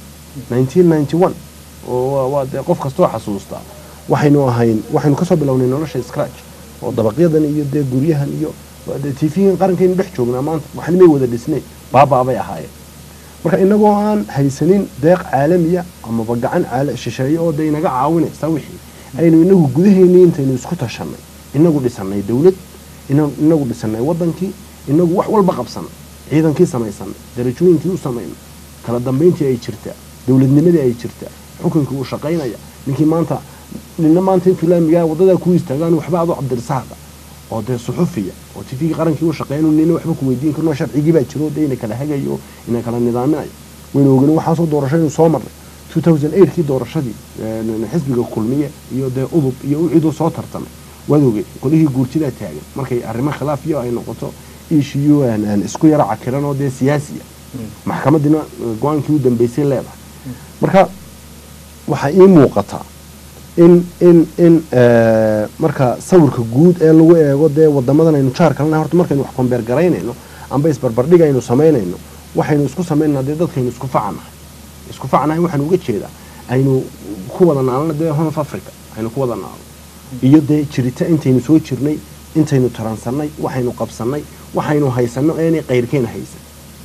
1991 oo waa- waa dee qof kastoo xasuustaa waxaynu ahayn waxaynu kasoo bilownay nolosha scratch oo dabaqyadan iyo dee guryahan iyo waa dee tvgan qarankaynu dhex joognaa maanta waxna may wada dhisnay baabaabay ahaayeen marka inagoo aan haysanin deeq caalamiya amaba gacan caala- shisheeye oo dee inaga caawinaysa wixii aynu inagu gudaheennii intaynu isku tashanay inagu dhisanay dowlad ina- inagu dhisanay wadankii inagu wax walba qabsanay ciidankii samaysanay darajooyinkii u samaynay kala dambayntii ay jirtaa dowladnimadii ay jirtaa xukunkii uu shaqaynaya ninkii maanta nina maanta intuu laamigaa wadadaa ku istaagaan waxba adoo cabdirasaaqa oo dee suxufiya oo tifigii qarankii u shaqeyn nina waxba ku weydiin karno sharcigii baa jiro dee ina kala hagayo ina kala nidaaminayo waynu ogenin waxaasoo doorashaynu soo marnay 2008kii doorashadii een, xisbiga kulmiye iyo dee udub iyo uciduu soo tartamay waad ogey qolihii guurtidaa taagan markay arrimo khilaafiyo ay noqoto ishiyo aan aan isku yara cakiran oo dee siyaasiya maxkamadiina eh, go-aankii u dambeysay leedahay marka waxaa ii muuqataa in in in eh, marka sawirka guud ee lagu eego dee wadamadan aynu jaar kalena horta markaynu wax kombeer garaynayno amba isbarbardhig aynu samaynayno waxaynu isku samaynaa dee dadkaynu isku facanahay isku facanahay waxaan uga jeedaa aynu ku wada naalno dee horn of africa aynu ku wada naalno iyo dee jirita intaynu soo jirnay intaynu taransannay waxaynu qabsannay waxaynu haysanno eenay qayrkeena haysan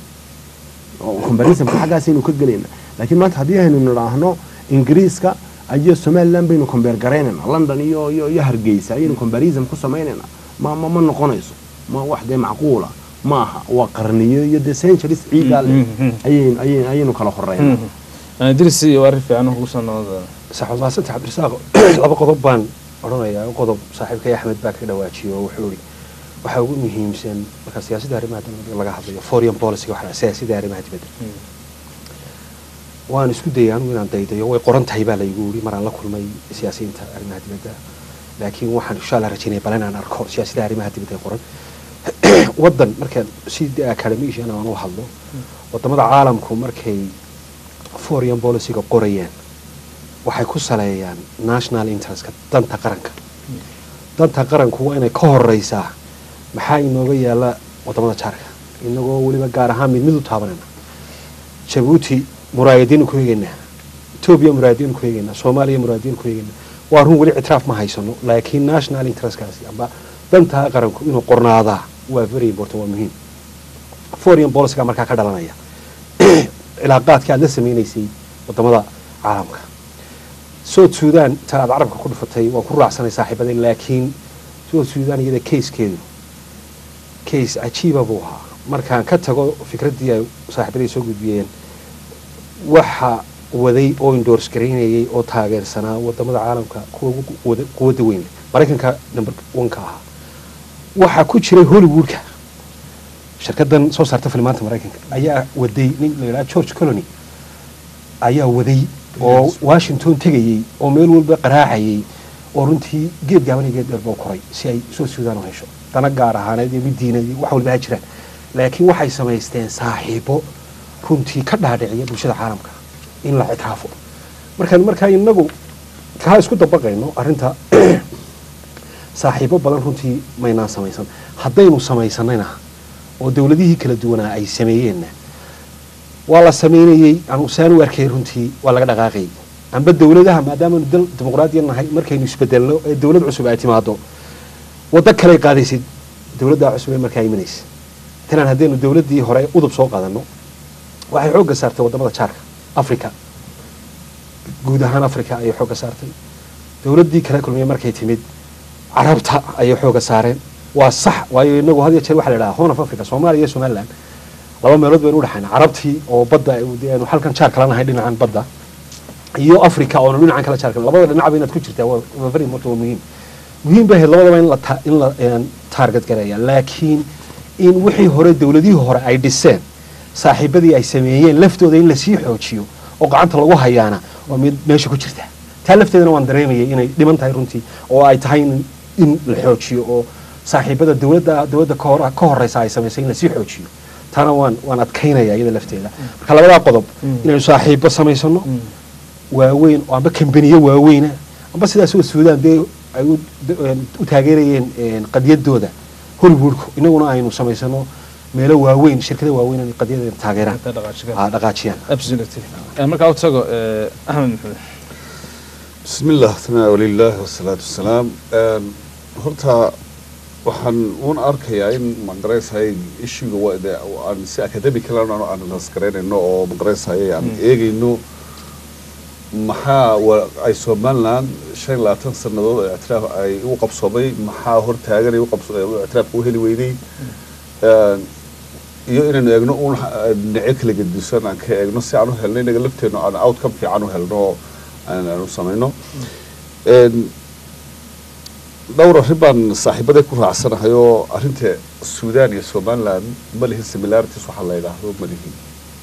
oo combarismka xaggaasaynu ka gelayna laakiin maanta haddii aynu nidhaahno ingiriiska iyo somaliland baynu combeer garaynayna london iyo iyo iyo hargeysa ayaynu combarism ku samaynayna ma ma ma noqonayso ma wax dee macquula ma aha waa qarniyo iyo dee centuries ciidaa leh ayaynu ayaynu ayaynu kala horeyna dirisi iyo arrin fiican ugu soo noqda saxuud maasanta cabdirasaaq laba qodob baan odhanayaa qodob saaxiibkay axmed baa ka dhawaajiyo oo wuxuu ihi waxaa ugu muhiimsan marka siyaasadda arrimaha dibadda laga hadlayo foreign policy waxa siyaasadda arrimaha dibadda waan isku dayay anigu inaan daydayo way qoran tahay baa laygu yidhi maraan la kulmay siyaasiyiinta arrimaha dibadda laakiin waxaan insha allah rajaynaya bal inaan arko siyaasadda arrimaha dibadda ee qoran waddan markaan si academician aan u hadlo wadamada caalamku markay foreign policyga qorayaan waxay ku saleeyaan national interestka danta qaranka danta qaranku waa inay ka horeysaa maxaa inooga yaala wadamada jaarka inagoo weliba gaar ahaan mid mid u taabanayna jabuuti muraayadiinu ku eegaynaa etoobiya muraayadiinu ku eegaynaa soomaaliya muraayadiinu ku eegaynaa waa run weli ictiraaf ma haysano laakiin national interestkaasi amba dantaa qaranku inuu qornaadaa waa very important waa muhiim foreign policyga markaa ka dhalanaya cilaaqaadka aad la sameynaysay wadamada caalamka south sudan ta aad carabka ku dhufatay waan ku raacsanay saaxiibaday laakiin south sudan iyada casekeedu case cajiiba buu ahaa markaan ka tago fikraddii ay saaxiibaday soo gudbiyeen waxa waday oo indors garaynayay oo taageersanaa wadamada caalamka kuwa ugu wada- quwadda weyn leh maraykanka number oneka ahaa waxaa ku jiray hollywoodka shirkadan soo saarta filimaanta maraykanka ayaa waday nin la yidhaha george colony ayaa waday oo washington tegayey oo meel walba qaraacayay oo runtii geed gaaban iyo geed dheer buu koray si ay soo suudaan u hesho dana gaar ahaaneed iyo mid diineed iyo wax walba ha jiraan laakiin waxay samaysteen saaxiibo runtii ka dhaadhiciya bulshada caalamka in la ictiraafo markaan markaa inagu kaa isku dabaqayno arrinta saaxiibo badan runtii maynaan samaysan haddaynu samaysanayna oo dowladihii kala duwanaa ay sameeyeenna waa la sameynayey aan saan u arkay runtii waa laga dhaqaaqayay amba dowladaha maadaamaanu dal dimuqraadiya nahay markaynu isbedelno ee dowlad cusub ay timaado waddo kaley qaadaysid dowladdaa cusub ee markaa imanaysa tanan haddaynu dowladdii hore udub soo qaadano waxay xoogga saartay wadamada jaarka africa guud ahaan africa ayay xoogga saartay dowladdii kala kulmiye markay timid carabta ayay xoogga saareen waa sax waayo inagu had iyo jeer waxa la idhaha horn of africa soomaaliya iyo somaliland laba meelood baynu udhexayna carabtii oo badda dee aynu halkan jaar kala nahay dhinacan badda iyo africa oonu dhinacan kala jaar kala labada dhinacba inaad ku jirtaa waa waa very important waa muhiim muhiim bay ahayd labadaba in la ta- in la een, target gareeya laakiin in wixii hore dowladihii hore ay dhiseen saaxiibadii ay sameeyeen laftooda in lasii xoojiyo oo gacanta lagu hayaana waa mid meesha ku jirta taa lafteedana waan dareemayay inay dhiman tahay runtii oo ay tahay in, in la xoojiyo oo saaxiibada dowladda dowladda ka hor- ka horeysa ay samaysay in lasii xoojiyo taana waan waan adkaynaya iyada lafteeda marka labadaa qodob inaynu saaxiibo samaysano waaweyn oo amba kambaniyo waaweyna amba sidaas oo suudaan dee ay u een, u taageerayeen een, qadiyadooda hollywoodku inaguna aynu samaysano meelo waaweyn shirkada waaweyn inay qadiyadeeda taageeraan Inta dhaqaajiyaan. ha dhaqaajiyaan absolutely Eh, markaa u tago eh, axmed maxamed بسم الله ثناء ولله والصلاة والسلام Een, horta waxaan uun arkayaa in magaraysahay ishiga waa de aan si academical aan aan lasgaraynayno oo magaraysahay aan eegayno maxaa wa- ay somaliland shan iyo labaatan sanadood oo ictiraaf ay u qabsoomay maxaa hortaagan ay u qabso- ay u ictiraafka u heli weynay Een, iyo inaynu eegno uun dhinacyo kala gedisan aan ka eegno si aan u helno inaga lafteenno aan outcome fiican u helno oo aan aan u samayno Een, dhowr arrin baan saaxiibaday ku raacsanahay oo arrinta suudaan iyo somaliland ma lihin similarities waxaa la yidhaahdo ma lihin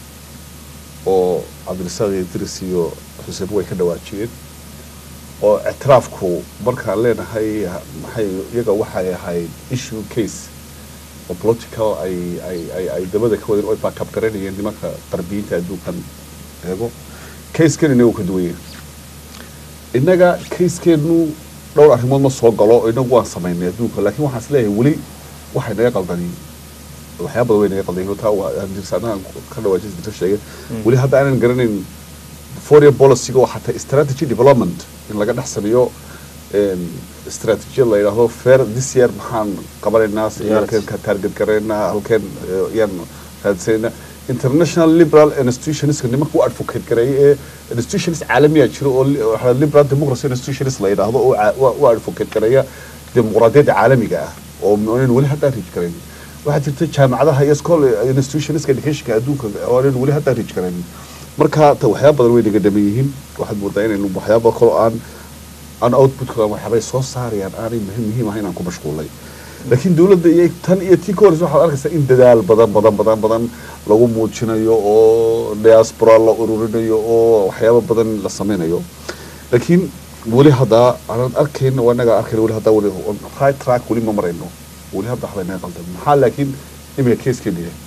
oo cabdirasaaq iyo idris iyo xuseen way ka dhawaajiyeen oo ictiraafku markaan leenahay ha- maxay iyaga waxay ahayd issue case oo political ay ay ay ay dabada ka wadeen oo ay backup garanayeen nimanka qarbiyiinta adduunkan eego casekan inagu ka duwan yahay innaga casekeenu dhowr arrimood ma soo galo oo inagu waan samaynay adduunka laakiin waxaan is leeyahay weli waxay naga qaldaniin waxyaaba badan way naga qaldayin taa waa dirsaanahan ka dhawaajis dirsa sheegay weli hadda aanan garanayn foreign policy-ga oo xataa strategy development in laga dhex sameeyo strategiyad la yidhaahdo fair this year maxaan qabanaynaa si halkeen ka target garaynaa halkeen eh, yaan raadsanayna international liberal institutionska nimanka u advocate gareeya ee institutions caalamiya jiro oo li- waxaa la liberal democracy institutions la yidhaahdo oo ca- u- u advocate gareeya dimuqraadiyadda caalamiga ah oo aanan weli hadda reach garayn waxaa jirta jaamacadaha iyo school institutionska educationka adduunka oo aanan weli hadda reach garayn marka ta waxyaaba badan way naga dhaman yihiin waxaad moodaa inaynu waxyaaba kaloo aan aan outputka waxyaabay soo saarayaan aanay muhiim muhiim ahayn aan ku mashquulay laakiin dowladda iyo tan iyo tii ka horeysa waxaad arkaysaa in dadaal badan badan badan badan lagu muujinayo oo diaspora la ururinayo oo waxyaabo badan la sameynayo laakiin weli haddaa aanan arkayno waa inaga arkayno weli haddaa weli on right track weli ma marayno weli hadda waxbay naga qaldan maxaa laakiin imika keeskeenu yahay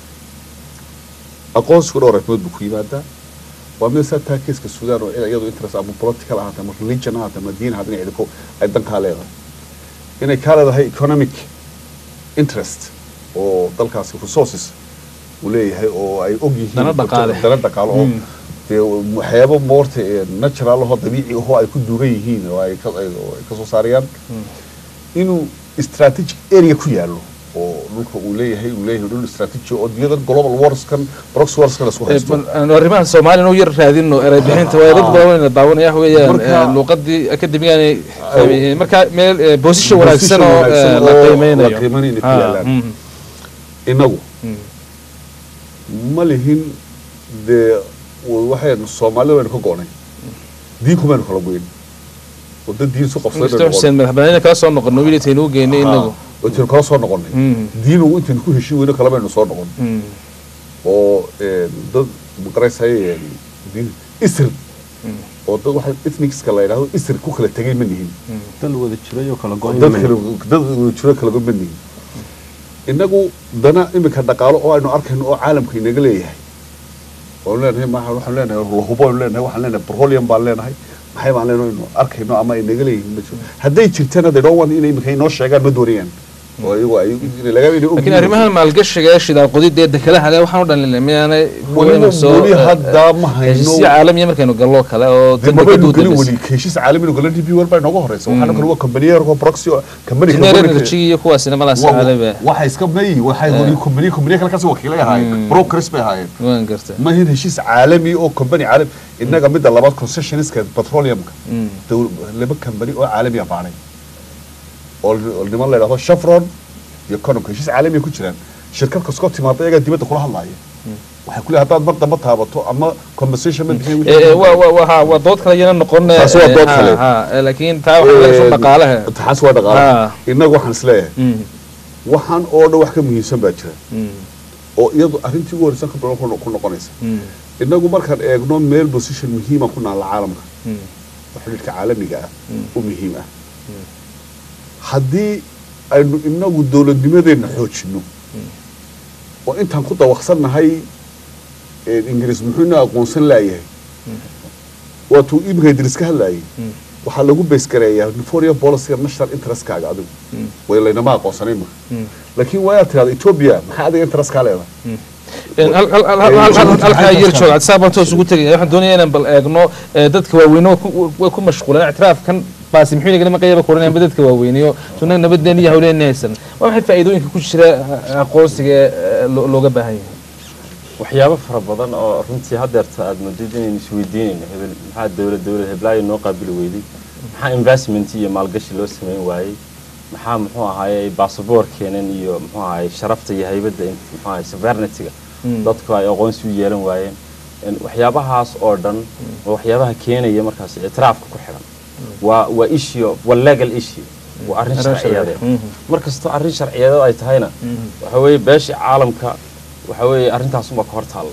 aqoonsigu dhowr arrimood buu ku yimaadaa waa mid saa taa keeska suudaan oo iyadu interest ama political ahaata ama religion ahaata ama diin ahaata inay idinku ay dankaa leedahay inay kaa leedahay economic interest oo dalkaasi resources uu leeyahay oo ay og yihiin Dana dhaqaale. dana dhaqaale oo Mm. dee waxyaabo moorta ee natural ahoo dabiici ahoo ay ku duugan yihiin oo ay ka ay oo ay ka soo saarayaan inuu strategic area ku yaalo oo dhulka uu leeyahay uu leeyahay dhul strategy oo dunyadan global warskan proxy warskan isku haysto aan arrimaha soomaaliya u yar raadino eray bixinta waa dad badan wayna daawanaya wax weeyaan Marka- eh, luuqadii akademigaanay fahmayeen marka meel eh, position wanaagsan oo eh, wanaagsan la oo qiimeynayo la qiimeynayo inay ku Ah, yaalaan. mhm, inagu mhm. ma lihin dee w- waxaynu soomaalida waynu ka go'nay diin kumaynu kala goyn oo dad diin isu qabsaday Mr. baynu Hussein madaxbannaanina kala soo noqono wiilitaynu u geynay inagu oo intaynu kala soo noqonnay Mhm, diin uu intaynu ku heshin weyno kala baynu soo noqon mhm, oo een, dad maqaraysay diin isir oo dad waxa ethnicska la yidhaahdo isir ku kala tegay ma nihin dal wada jiray oo kala go-an dad kale dad jiro kala go ma nihin innagu dana iminka dhaqaalo oo aynu arkayno oo caalamka inaga leeyahay waanu leenahay ma waxaan leenahay lahubo aynu leenahay waxaan leenahay petroleum baan leenahay maxay baan leenahay inu arkayno ama ay naga leeyihiin ma jiro hadday jirtana they don't want inay iminka inoo sheegaan ma doonayaan oo iyagu ay inay laga inay laakiin arrimahan maalgashiga ee shidaal qodida ee dekadaha le waxaan u dhalin miyaanay Weliba soo weli hadda ma hayno. heshiisyo caalamiya markaynu gallo kale oo dee dad mabaynu dekadu gelin weli heshiis caalami gala d b war baa inooga horeysa waxaana kale waa companiyer oo proxy oo company Engineering energy iyo kuwaasina malaas caalami waxay iska mayi waxay hori company company kale kasii wakiilay ahaayeen brokers bay ahaayeen waan garta ma hin heshiis caalami oo company caalami innaga midda labaad concessionska petroleumka Mm. dowl- laba company oo caalami ah baanay oo oo niman la yidhahdo chevron iyo cononka heshiis caalami ku jiraan shirkad kaskoo timaada iyagaa dibadda kula hadlaaya waxay ku leeyahay haddaad mar damba taabato ama compensation ma bixin Eh, eh, waa waa- waa ha- waa dood kale iyana noqon eh, Taasi waa dood ha- kale. ha, eh, laakiin taa waxaa laga soo dhaqaalaha taxaas waa dhaqaalaha Ah. innaga waxaan isleeyahay Mm, waxaan oo dhan wax ka muhiimsan baa jira mm, oo iyadu arrintii ugu horeysan ka badan ku no- ku noqonaysa mm, innagu markaan eegno meel position muhiima ku naalla caalamka mm, oo xidhiidhka caalamiga ah u muhiim ah haddii aynu inagu dowladnimadeenna xoojinno oo intaan ku dawaqsannahay een, ingiriis muxuu inoo aqoonsan laayahay waatuu iminka idriis ka hadlaayay Mm. waxaa lagu beesgareeyaa foreign policyga national interestkaaga adigu Mm. way laynama aqoonsanay imika mm. laakiin waa inaad tirahda ethiopia maxaa adiga interest kaa leedahay Een, hal- hal- hal- hal- hal- halkaa yar joog adisaa baan toos ugu tegaya waxaan doonaya inaan bal eegno eh, dadka waaweyne oo ku- way ku mashquulaan ictiraafkan baasi muxuu inagala maqayaba koranayaan dadka waaweyneyo sunnaga nabadeen iyo hawleen haysan waa maxay faa'iidooyinka ku jira eh, aqoonsiga ee lo- looga baahan yahay waxyaabo fara badan oo runtii haddeerta aad moodid inaynu isweydiinayno hebel maxaa dowlad dowlad heblaayo noo qaabili weyday maxaa investment iyo maalgashi loo samayn waayey maxaa muxuu ahaaye baasaboorkeenan iyo muxuu ahaaye sharafta iyo haybadda in- muxuu ahaaye sovereignty-ga Mm. dadku ay aqoonsi u yeelan waayeen En waxyaabahaas oo dhan waa waxyaabaha keenaya markaas ictiraafka ku xidhan waa waa issue waa legal issue waa arrin Arrin sharciyadeed sharci. Mhm. markastoo arrin sharciyadeed ay tahayna waxa weeye beeshii caalamka waxa weeye arrintaasuba ka hor taalla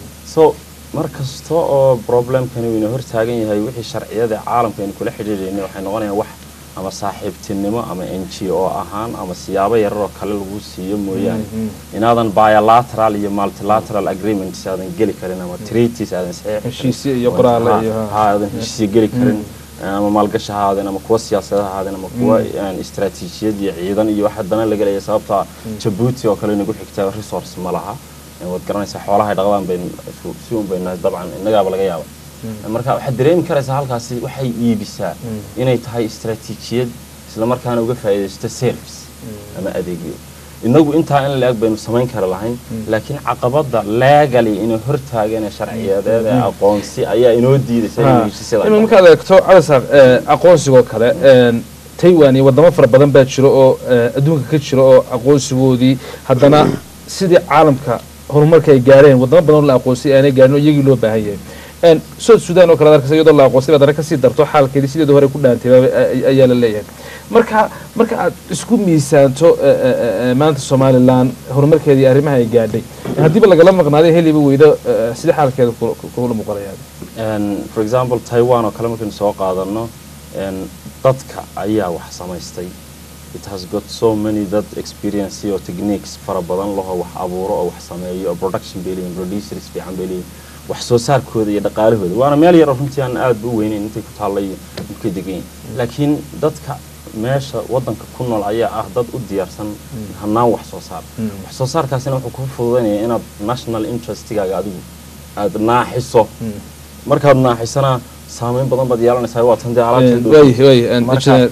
so mar kasta oo problemkani uu ina hor taagan yahay wixii sharciyada caalamka aynu kula xidhiidhaynay waxay noqonayaan wax ama saaxiibtinimo ama n g o ahaan ama siyaabo yararoo kale lagu siiyo mooyaane inaadan bilateral iyo multilateral agreements aadan geli karin ama treaties aadan saxiixi karin. Heshiisyo iyo qoraale iyo ha. ha aadan heshiisyo geli karin ama maalgashi ha ahaadeen ama kuwa siyaasada ha ahaadeen ama kuwa aan istaraatiijiyad iyo ciidan iyo wax haddana laga leeyahay sababta jabuuti oo kale nagu xigta resource ma laha Ee, waad garanaysaa xoolahay dhaqdaan baynu isku- si un baynu nahay dabcan innagaaba laga yaaba marka waxaad dareemi karaysaa halkaasi waxay iibisaa inay tahay istaraatiijiyad isla markaana uga faa'iidaysto service ama adeegyo inagu intaa in la-eg baynu samayn kara lahayn laakiin caqabada legali inay hortaagan ee sharciyadeed ee aqoonsi ayaa inoo diidaysa inaynu heshiisyada ima markaad eegto cadasaaq aqoonsigoo kale een, taiwan iyo wadamo fara badan baa jiro oo eh, adduunka ka jiro oo aqoonsigoodii haddana sidii caalamka horumarka ay gaareen wadamo badan oo la aqoonsay aanay gaarin oo iyagii loo baahan yahay Een, south sudan oo kale ad arkaysa iyadoo la aqoonsay baad kasii darto xaalkeedii sideeda hore ku dhaantay baa- ay- ayaa la leeyahay marka marka aad isku miisaanto eh, eh, eh, maanta somalilan horumarkeeda iyo arrimaha ay gaadhay haddiiba lagala maqnaaday heliba weydo eh, sidee xaalkeeda kula- kula muuqanaya And for example taiwan oo kale markaynu soo qaadano and dadka ayaa wax samaystay it has got so many dad experience iyo techniques fara badan laho wax abuuro oo wax sameeyo oo production bay leeyihin producers fiican bay leeyihin wax soo saarkooda iyo dhaqaalahooda waana meel yar oo runtii aan aad u weynayn intay ku taalla iyo dhulkay degan yihin laakiin dadka meesha wadanka ku nool ayaa ah dad u diyaarsan hanaan wax soo saar wax soo saarkaasina wuxuu ku fududaynaya inaad national interestigaaga adigu aada naaxiso markaad naaxisana saameyn badan baad yeelanaysaa waa tan dee alaabtii waay waay Marka-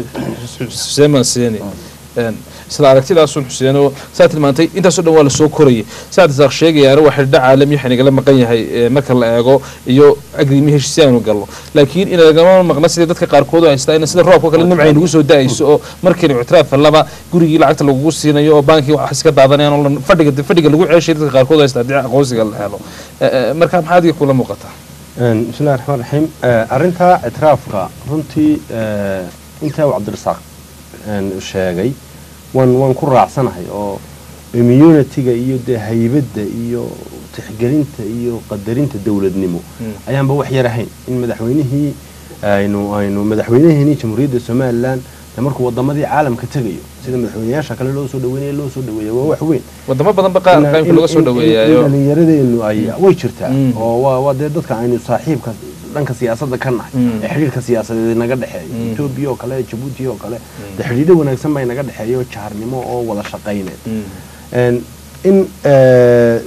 xuseen baan siiyani isla aragtidaasun xuseen oo saa tilmaantay intaasoo dhan waa lasoo korayay saad isaaq sheegayaana waa xidhiidho caalami waxa nagala maqan yahay ee, marka la eego iyo agriimi heshiisyo aynu galno laakiin in lagama maqna sidii dadka qaarkood u haystaa in sida roobka kale nimcay nagu soo da-ayso oo markiina ictiraaf laba gurigii lacagta lagugu siinayo oo baankii wax iska daadanayaan oo la- fadhiga fadhiga lagu ceeshay dadka qaarkood u haystaa haddii aqoonsiga la helo Eh, eh, marka maxaa adiga kula muuqataa Een, bismillahi raxmaan raxiim Eh, arrinta ictiraafka runtii eh, intaa uu cabdirasaaq een, sheegay waan waan ku raacsanahay oo immunity-ga iyo dee haybadda iyo tixgelinta iyo qadarinta dowladnimo Mm. ayaanba wax yar ahayn in madaxweynihii aynu aynu madaxweynaheenii jamhuuriyadda somalilan dee markuu wadamadii caalamka tegayo sida madaxweynayaasha kale loo soo dhaweynaya loo soo dhaweeya waa wax weyn wadamo badan ba qaar qaybka laga soo in dhaweeyayo dhallinyaradeenu ay way jirtaa Mm. oo waa waa dee dadka aynu saaxiibka dhanka siyaasadda ka nahay Mm. ee xidhiirka siyaasadeed naga dhexeeya Mm. etoobiya oo kale jabuuti oo kale dee xidhiidho wanaagsan baa naga dhexeeya oo jaarnimo oo wada shaqayneed Mm. Een, in eh,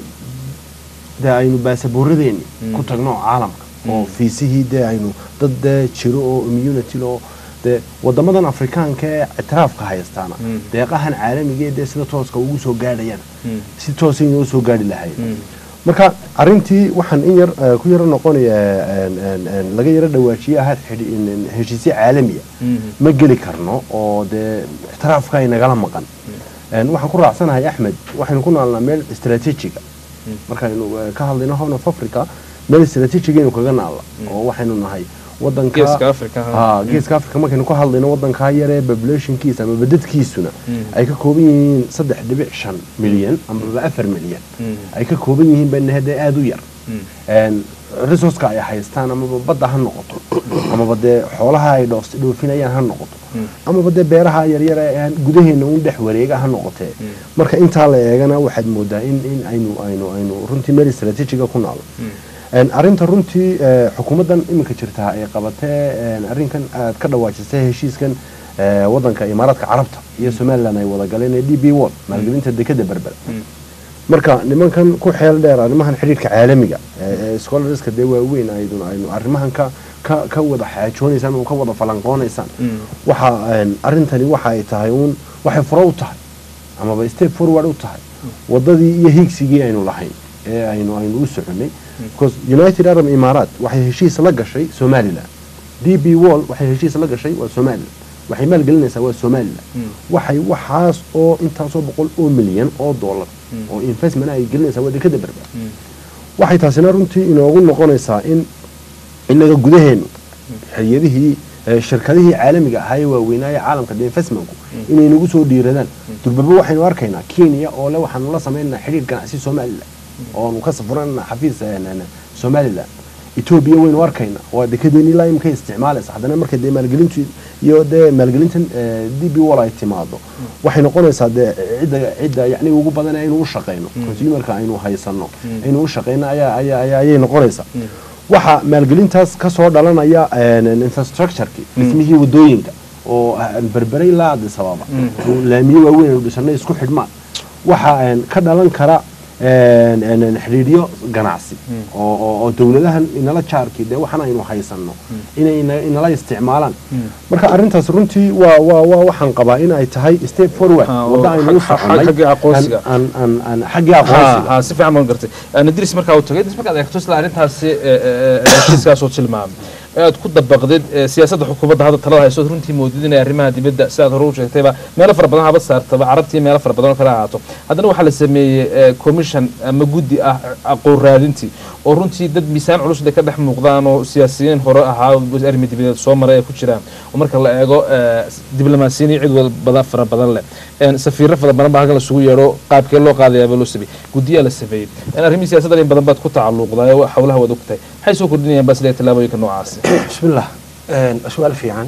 dee aynu baasaboorradeeni Mm. ku tagno caalamka oo Mm. fiisihii dee aynu dad dee jiro oo immunity oo dee wadamadan afrikaanka ee ictiraafka haystaana Mm. deeqahan caalamiga ee dee sida tooska ugu soo gaadhayana Mm. si toosay inoo soo gaadhi lahayd Mm. marka arintii waxaan in yar eh, ku yaro noqonaya een, een, een, laga yaro dhawaajiye ahayd xidhi- in- in heshiisyo caalamiya Mm. ma geli karno oo dee ictiraafka ay nagala maqan Een, waxaan ku raacsanahay axmed waxaynu ku naalnaa meel istaraatiijiga Mm. markaynu eh, ka hadlayno horn of africa meel istaraatiijigaynu kaga naalla oo waxaynu nahay wadanka geeska africa ha. ha geeska africa markaynu ka hadlayno wadankaa yaree populationkiisa ama badadkiisuna Mm. ay ka kooban yihiin saddex dhibic shan milyan amaba afar milyan Mm. ay ka kooban yihiin bayna hadee aada u yar Mm. Een, resourceka ay haystaan amaba badda ha noqoto amaba dee xoolaha ay dhoofs- dhoofinayaan ha noqoto Mm. amaba dee beeraha yaryar ee aan gudaheena un dhex wareega ha noqotee Mm. marka intaa la eegana waxaad moodaa in in aynu aynu aynu runtii meel istaraatiijiga ku naalo Mm. Een, arrinta runtii eh, xukuumaddan iminka jirta ay qabatee een, arrinkan aad ka dhawaajisay heshiiskan eh, wadanka imaaraadka carabta iyo somalilan ay wada galeen ee d b wall maalgelinta dekeda berber Mm. marka nimankan ku xeel dheer arrimahan xidhiirka caalamiga ee ee scholarska dee waaweyn aynu aynu arrimahan ka ka ka wada xaajoonaysaan oo ka wada falanqoonaysaan Mm. waxa een, arrintani waxa ay tahay uun waxay furo u tahay amaba step forward u tahay wadadii iyo hiigsigii aynu lahayn ee aynu aynu u soconay because united arab imaaraat waxay heshiis la gashay somaliland d b wall waxay heshiis la gashay waa somaliland waxay maalgelinaysaa waa somaliland Mm. waxay waxaas oo intaasoo boqol oo milyan oo dollar Mm. oo investment ay gelinaysaa waa dekada berber Mm. waxay taasina runtii inoogu noqonaysaa in inaga gudaheenu hay-adihii eh, shirkadihii caalamiga ahaa ee waaweynaa ee caalamka de investmentku inay nagu soo dhiiradaan durbaba waxaynu arkaynaa kenya oo le waxaanu la samaynaynaa xidhiir ganacsi somaliland oonu ka safuranana xafiis eh, n- n- somaliland etoobiya waynu arkaynaa waa dekedeeni ilaa imika isticmaalaysa haddana marka dee maalgelintu iyo dee maalgelintan d b wall ay timaado waxay noqonaysaa dee cidda cidda yacni ugu badan aynu u shaqayno consumerka aynu haysano aynu u shaqayno ayaa ayaa ayaa ayay noqonaysaa waxa maalgelintaas ka soo dhalanaya een, infrastructureki dhismihii wadooyinka oo ah, berbere ilaa addis ababa oo laamiyo waaweyn aynu dhisanay isku xidhmaan waxa een, ka dhalan kara een, een, een, xidhiidhyo ganacsi oo oo- oo dowladahan inala jaarkii dee waxan aynu haysano inay ina- inala isticmaalaan marka arrintaas runtii waa waa waa waxaan qabaa in ay tahay step forward Ah, oo wadda aynu u xag- xag- soconay xagga aqoonsiga. aan- aan- aan- xaggii ha aqoonsiga ha si fiican baan gartay nadris markaa uu tagay idris markaad eegto isla arrintaasi ee, ee, ee, heshiiskaasoo tilmaamay ee aad ku dabaqdid ee, siyaasadda xukuumadda hadda talada hayso ood runtii moodid inay arrimaha dibadda sidaad hore u sheegtayba meelo fara badan habad saartaba carabtii meelo fara badan oo kale ahaato haddana waxaa la sameeyey ee, commission ama guddi ah aqoon raadintii oo runtii dad miisaan culus ay ka dhex muuqdaan oo siyaasiyiin hore ahaa arrimi dibadeed soo maray ay ku jiraan oo marka la eego ee, diblomaasiyiin iyo cid walbada fara badan leh een, safiiro fara badan baa halkan lasugu yeedho qaabkee loo qaadayaaba loo sameeyey guddiyaa la sameeyey in arrimihii siyaasadda in badan baad ku tacalluqdaa oo howlaha waad ogtahay maxay soo kordhinayaan baa silee tallaabooyinka noocaasi bismillah Een, su-aal fiican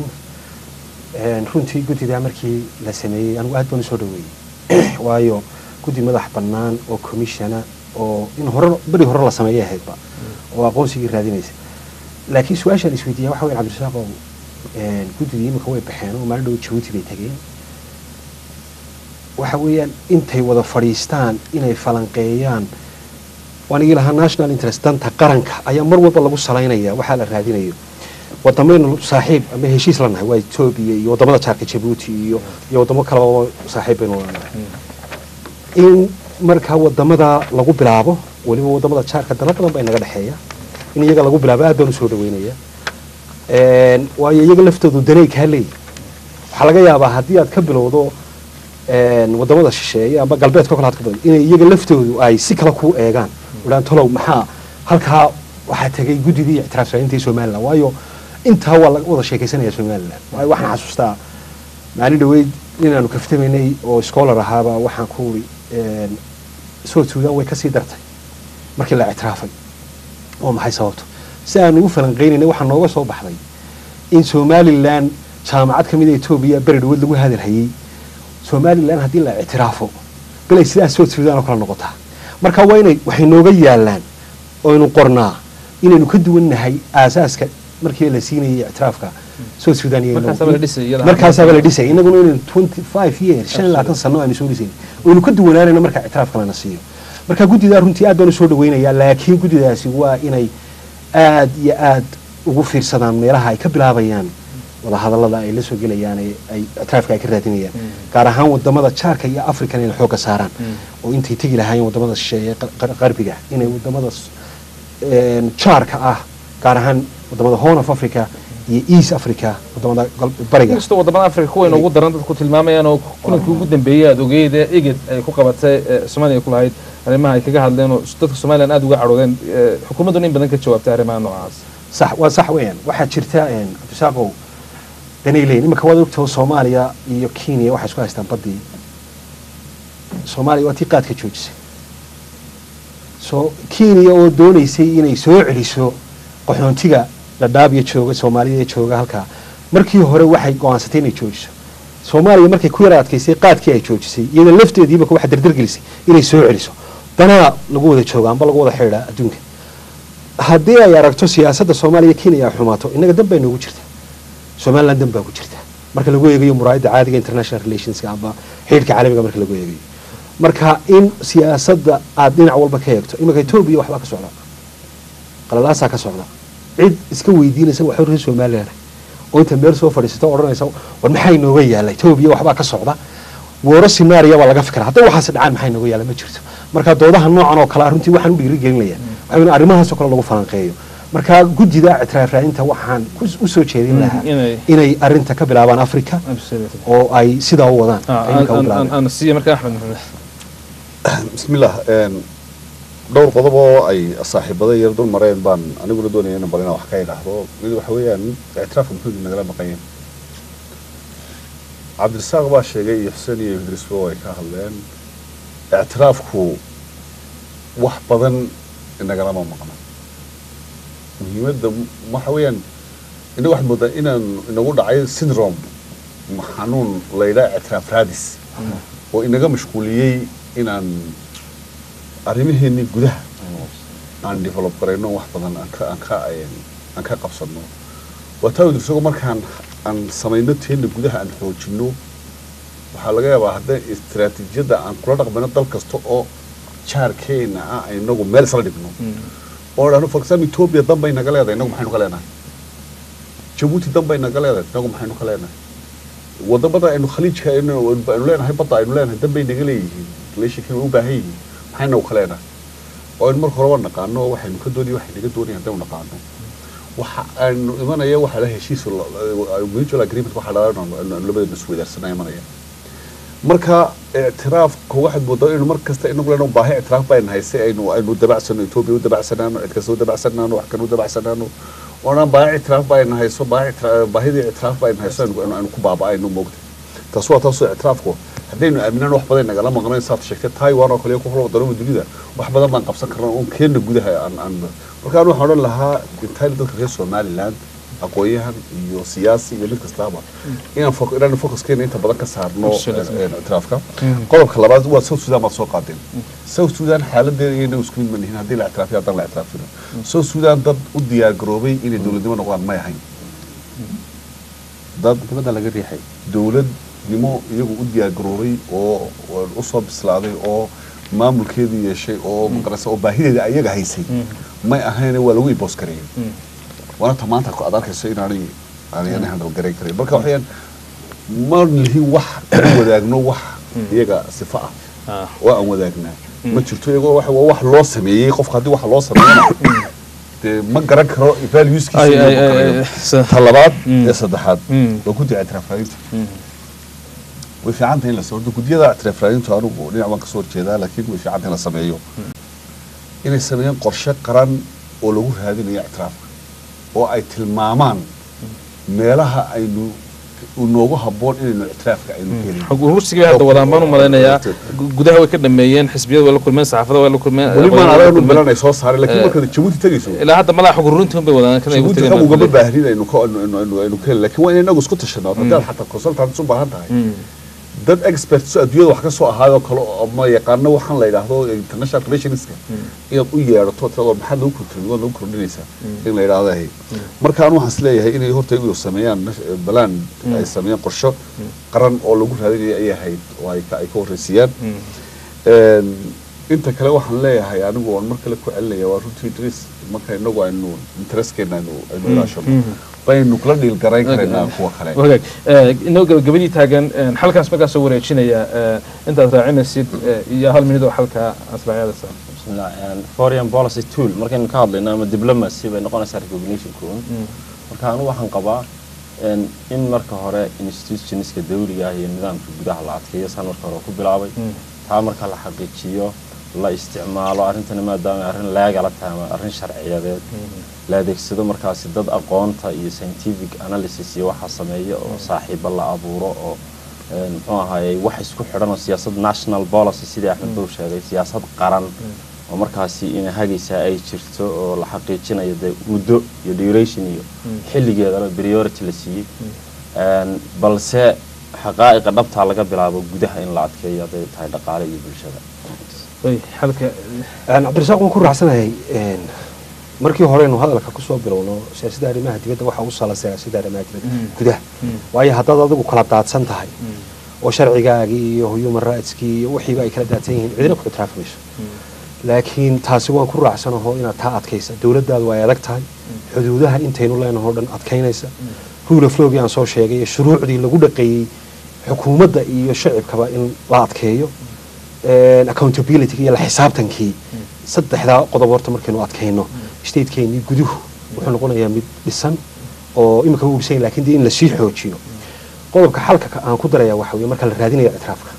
Een, runtii guddidaa markii la sameeyey anigu aad baan usoo dhaweeyey waayo guddi madax bannaan oo commissiona oo in hore beri hore la sameeyay ahaydba oo aqoonsigii raadinaysa laakiin su-aashaan isweydiiya waxa weyn cabdirasaaq oo een, guddidii imika way baxeen oo maalin dhow jabuuti bay tageen waxa weeyaan intay wada fadhiistaan inay falanqeeyaan waan igi lahaa national interest danta qaranka ayaa mar walba lagu salaynaya waxaa la raadinayo wadamaynu saaxiib ama heshiis la nahay waa etoobiya iyo wadamada jaarka jabuuti iyo iyo wadamo kaleba saaxiib baynu lanahay in markaa wadamada lagu bilaabo weliba wadamada jaarka dana badan baa inaga dhexeeya in iyaga lagu bilaabo aad baan usoo dhaweynaya Een, waayo iyaga laftoodu danay kaa leeyihin waxaa laga yaabaa haddii aad ka bilowdo een, wadamada shisheeye ama galbeedka kale aad ka bilowdo inay iyaga laftoodu ay si kale kuu eegaan odhaan tolow maxaa halkaa waxaa tegay guddidii ictiraaf raadintii somaliland waayo intaa waa laga wada sheekaysanaya somaliland waayo waxaan xasuustaa maalin dhaweyd inaanu kaftamaynay oo scholar ahaaba waxaan ku uri een, south sudan way kasii dartay markii la ictiraafay oo maxay sababto si aanu u falanqeynaynay waxaa nooga soo baxday in somalilan jaamacad ka mid a etoobiya beri dhawood lagu hadalhayey somalilan haddii la ictiraafo balay sidaas south sudan oo kale noqotaa marka waa inay waxay nooga yaalaan oynu qornaa inaynu ka duwan nahay aasaaska markii la siinayay ictiraafka south sudan iyo Markaasaaba la dhisay iyada. markaasaaba la dhisay inaguna inaynu twenty five years shan iyo labaatan sano aynu soo dhisayn oynu ka duwanaanayno marka ictiraafka lana siiyo marka guddidaa runtii aad baan usoo dhaweynayaa laakiin guddidaasi waa inay aad iyo aad ugu fiirsadaan meelaha ay ka bilaabayaan wadahadallada ay la soo gelayaan ee ay ictiraafka ay ka raadinayaan gaar ahaan wadamada jaarka iyo african inay xoogga saaraan oo intay tegi lahaayeen wadamada shisheeye qar- qar- qarbiga inay wadamada s- een, jaarka ah gaar ahaan wadamada horn of africa iyo east africa wadamada gal- bariga inkastoo wadamada afrika kuwayna ugu daran dadku tilmaamayaan oo kulankii ugu dambeeyey aad ogeyd ee eged ay ku qabatay ee soomaaliya ku lahayd arrimaha ay kaga hadleen oo dadka somalilan aad uga cadhoodeen ee, xukuumadduna in badan ka jawaabtay arrimaha noocaas sax waa sax weeyaan waxaa jirta een, cabdisaaqow danay leeyihin imika waad ogtaho soomaaliya iyo kenya waxay isku haystaan baddii soomaaliya waa tii qaadka joojisay so kenya oo doonaysay inay soo celiso qaxoontiga dhadhaabiya jooga soomaalida jooga halkaa markii hore waxay go-aansatay inay joojiso soomaaliya markay ku yara adkaysay qaadkii ay joojisay iyada lafteediiba waxa dardargelisay inay soo celiso danaa lagu wada jooga amba lagu wada xidhiidhaa adduunka haddii ay aragto siyaasadda soomaaliya kenya ay xumaato innaga dan baa noogu jirta somaliland dan baa ku jirta marka lagu eegayo muraayadda caadiga international relationska ama xidhiidhka caalamiga marka lagu eegayo marka in siyaasadda aad dhinac walba ka eegto iminka etoobiya waxbaa ka socda qalalaasaa ka socda cid iska weydiinaysa waxuu reer somaliland oo inta meel soo fadhiisato oo odhanaysa war maxaa inooga yaala etoobiya waxbaa ka socda wooro sinaariya baa laga fikra hadday waxaas dhacaan maxaa inooga yaala ma jirto marka doodaha noocan oo kale ah runtii waxaan u dhiirigelinaya waxaa in arrimahaas oo kale lagu falanqeeyo marka guddida ictiraaf raadinta waxaan ku- u soo jeedin Mm, lahaa inay- inay arrinta ka bilaabaan africa Absolutely. oo ay sidaa u wadaan Ah, ay iminka u aan- aan- bilaabeen. aan siiya marka axmed maxamed bismillah een, dhowr qodob oo ay saaxiibada yar dul mareen baan aniguna doonaya inaan bal inaan wax ka idhaahdo mid waxa weeyaan ictiraafka muxuu idin nagala maqan yahay cabdirasaaq baa sheegay iyo xuseen iyo idrisbo ay ka hadleen ictiraafku wax badan inagalama maqna muhiimadda waxa weeyaan inaga waxaad moodaa inaan inagu dhacay syndrome ma xanuun la yidhaha ictiraaf raadis oo inaga mashquuliyey inaan arrimaheennii gudaha aan develop garayno wax badan aan ka aan ka aan ka qabsano waa taa isagoo markaan aan samayno teena gudaha aan xoojino waxaa laga yaabaa hadda istiraatiijiyadda aan kula dhaqmayno dal kasta oo jaarkeena ah ay inagu meel isla dhigno oo dhahno for example ethiopia dan bay naga leedahay inagu maxaynu ka leenahay jabuuti dan bay naga leedahay inagu maxaynu ka leenahay wadamada aynu khaliijka aynu aynu leenahay badda aynu leenahay dan bay naga leeyihiin relationkan way u baahan yihiin maxaynu naga ka leenahay oo aynu marka horeba naqaano waxaynu ka doonaya waxay naga doonaya haddaynu naqaano waxa aynu imanaya waxa la heshiis mutual agreement waxa la labadeena isweydaarsanaa imanaya marka ictiraafka waxaad moodaa inaynu mar kasta inagu leenahay baahi ictiraaf baynu haysay aynu aynu dabacsano etoobiya u dabacsanaano cid kasta u dabacsanaano wax kan u dabacsanaano oonaan baahi ictiraaf baynu hayso baahi ictiraaf baahidii ictiraaf baynu hayso aynu aynu- aynu ku baaba'ayno moogta taas waa taasoo ictiraafku haddaynu aaminaan wax badan nagala maqnayn saad sheegtay taiwan oo kale ku kula wadamo dunida wax badan baan qabsan karnaa oon keena gudaha aan aan markaan waxaan odhan lahaa intaali dadka reer somaliland aqoon-yahan iyo siyaasi iyo mid kastaaba inaan fo- inaan focuskeena inta badan ka saarno Absolutely. eh, ictiraafka qodobka labaad waa south sudan baad soo qaadeen south sudan xaaladeeda iyana isku mid ma nihin haddii la ictiraafiyo haddaan la ictiraafino south sudan dad u diyaar garoobay inay dowladnimo noqdaan may ahayn dad dibadda laga riixay dowladnimo iyagu u diyaar garoobay oo oo u soo bislaaday oo maamulkeedii yeeshay oo magarasa oo baahideeda ayaga haysay may ahayne waa lagu iboos gareeyey waana ta maanta aad arkayso inaanay aanay handal garayn karin marka waxayaan ma lihin wax aan wadaagno wax iyaga sifo ah Ah. oo aan wadaagnaa ma jirto iyagoo wax waa wax loo sameeyey qofka haddii wax loo sameeyana dee ma garan karo valueskiisa Ay, inuu ay, ku ay, karayo. ay, sa- ta labaad Mm. ee saddexaad Mm. waa guddiga ictiraafraadinta way fiican tahay in la sameeyo guddiyada ictiraafraadintu anigu dhinac waan kasoo horjeedaa laakiin way fiican tahay in la sameeyo inay sameeyaan qorshe qaran oo lagu raadinayo ictiraafka oo ay tilmaamaan meelaha aynu noogu habboon inaynu ictiraafka aynu ka helin xog urursigii hadda wadaan baan u malaynayaa gu- gudaha way ka dhameeyeen xisbiyada way la kulmeen saxaafada way la kulmeen weli maan aqoonyahanada way la adaga kulmeen. bilan ay soo saareen laakiin Eh, markaad jabuuti tegayso ilaa hadda malaha xog ururintii un bay wadaan kan ay ugu jabuuti tegeen xog ugama baan baahnin aynu ka aynu aynu aynu aynu ka helin laakiin waa in inagu isku tashanaa haddaad xataa consultants u baahan tahay Mm. dad experts oo adduunyada wax ka soo ahaayoo kale oo ma yaqaano waxaan la yidhaahdo international relationska inaad u yeedhato tirado maxaad lagu kordhin waad lagu kordhinaysaa in la yidhaahdo hay marka anu waxaan isleeyahay inay horta iyagu sameeyaan nash- balaan ay sameeyaan qorsho qaran oo lagu raadinayo ayay ahayd oo ay ka ay ka horreysiiyaan Een, inta kale waxaan leeyahay anigu waan mar kale ku celinaya waa runtii idris marka inagu aynu intereskeena aynu aynu ilaashano baynu kula dhiil garayn karaynaa kuwa kale wagaag Eh, inoo gabagabadii taagan eh, xalkaas markaa soo wareejinaya eh, intaad raacinaysid eh, iyo hal minid oo xalka asraaciyadasa bismillah and foreign policy tool markaynu ka hadlayno ama diplomacy bay noqonaysaa recognition koon marka anigu waxaan qabaa een, in marka hore institutionska dawliga ah iyo nidaamka gudaha la adkeeyo saan marka hore ku bilaabay taa marka la xaqiijiyo la isticmaalo arrintani maadaama arrin leegala tahay ama arrin sharciyadeed la adeegsado markaasi dad aqoonta iyo scientific analysis iyo waxa sameeya oo saaxiibo la abuuro oo een, muxuu ahaayey wax isku xidhan oo siyaasad national policy sidii axmed bow sheegay siyaasad qaran oo markaasi ina hagaysaa ay jirto oo la xaqiijinayo dee muddo iyo duration iyo xilligeedana priority la siiyey Een, balse xaqaa'iqa dhabtaa laga bilaabo gudaha in la adkeeyo hadday tahay dhaqaale iyo bulshada way xalka Een, cabdirasaaq waan ku raacsanahay een, markii horeynu hadalka kusoo bilowno siyaasadda arrimaha dibadda waxa u sala siyaasadda arrimaha dibadda gudaha waayo haddaad adigu kala daadsan tahay oo sharcigaagii iyo human rightskii iyo wixiiba ay kala daadsan yihiin cidina ku ictiraafi mayso laakiin taasi waan ku raacsanaho inaad taa adkaysa dowladdaadu way adag tahay xuduudaha intaynu leenaho o dhan adkaynaysa rule of lawgii aan soo sheegay iyo shuruucdii lagu dhaqeeyey xukuumadda iyo shacibkaba in la adkeeyo een, accountability iyo la xisaabtankii saddexdaa qodob horta markaynu adkayno statekeenii guduhu wuxuu noqonayaa mid dhisan oo imika u bisan yahay, laakiin dee in lasii xoojiyo qodobka xalka ka- aan ku daraya waxa weye marka la raadinayo ictiraafka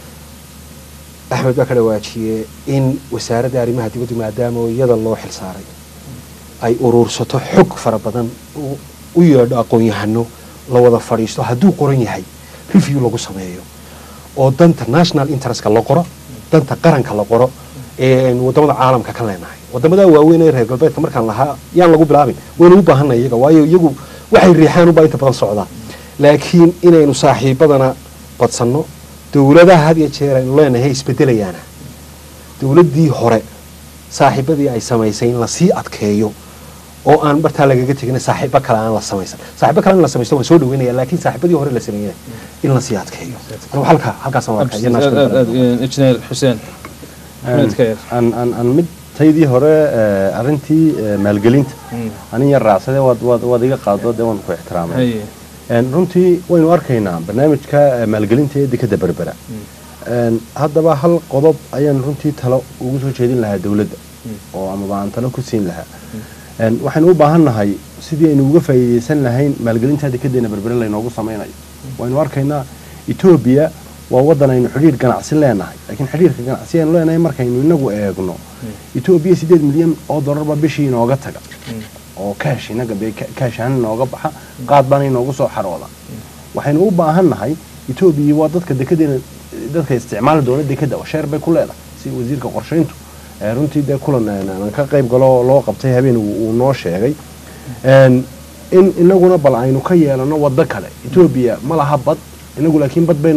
axmed baa ka dhawaajiyey in wasaaradda arrimaha dibaddu maadaama iyada loo xil saaray ay uruursato xog fara badan u- u yeedho aqoon-yahano la wada fadhiisto hadduu qoran yahay review lagu sameeyo oo danta national interestka la qoro danta qaranka la qoro een wadamada caalamka ka leenahay wadamada waaweyn ee reer galbeedka markaan lahaa yaan lagu bilaabin waynu u baahanay iyaga waayo iyagu waxay riixaan ubaa inta badan socdaa laakiin inaynu saaxiibadana badsanno dowladaha had iyo jeer aynu leenahay isbedelayaana dowladdii hore saaxiibadii ay samaysay in lasii adkeeyo oo aan bartaa lagaga tegin saaxiibo kale aan la samaysan saaxiibo kale in la samaysto waan soo dhaweynaya laakiin saaxiibadii hore la sameeyay in lasii adkeeyo anigu halka halkaasaan waa kaya aad aad aad injineer xuseen maxmed ka yar aan aan aan mid taydii hore eh, arrintii eh, maalgelinta anin yar raacsade waad waad waad iga qaado dee waan ku ixtiraamay haye Een, runtii waynu arkaynaa barnaamijka eh, maalgelinta ee dekada berbera Een, haddaba hal qodob ayaan runtii talo ugu soo jeedin lahaa dowladda oo amaba aan talo ku siin lahaa Een, waxaynu u baahan nahay sidii aynu uga faa'iidaysan lahayn maalgelinta dekedeena berbere laynoogu samaynayo waynu arkaynaa etoobiya waa waddan aynu xidhiir ganacsi leenahay laakiin xidhiirka ganacsi aynu leenahay markaynu inagu eegno etoobiya sideed milyan oo dollarba bishii inooga taga oo kaash inaga be kaash ahaan inooga baxa qaad baana inoogu soo xarooda waxaynu u baahan nahay etoobiya waa dadka dekedeena dadka isticmaali doona dekeda sheer bay ku leedahay si wasiirka qorshayntu ee runtii dee kulan een, aan ka qayb galo oo loo qabtay habeen uu uu noo sheegay Een, in inaguna bal aynu ka yeelano waddo kale etoobiya ma laha bad inagu laakiin bad baynu leenahay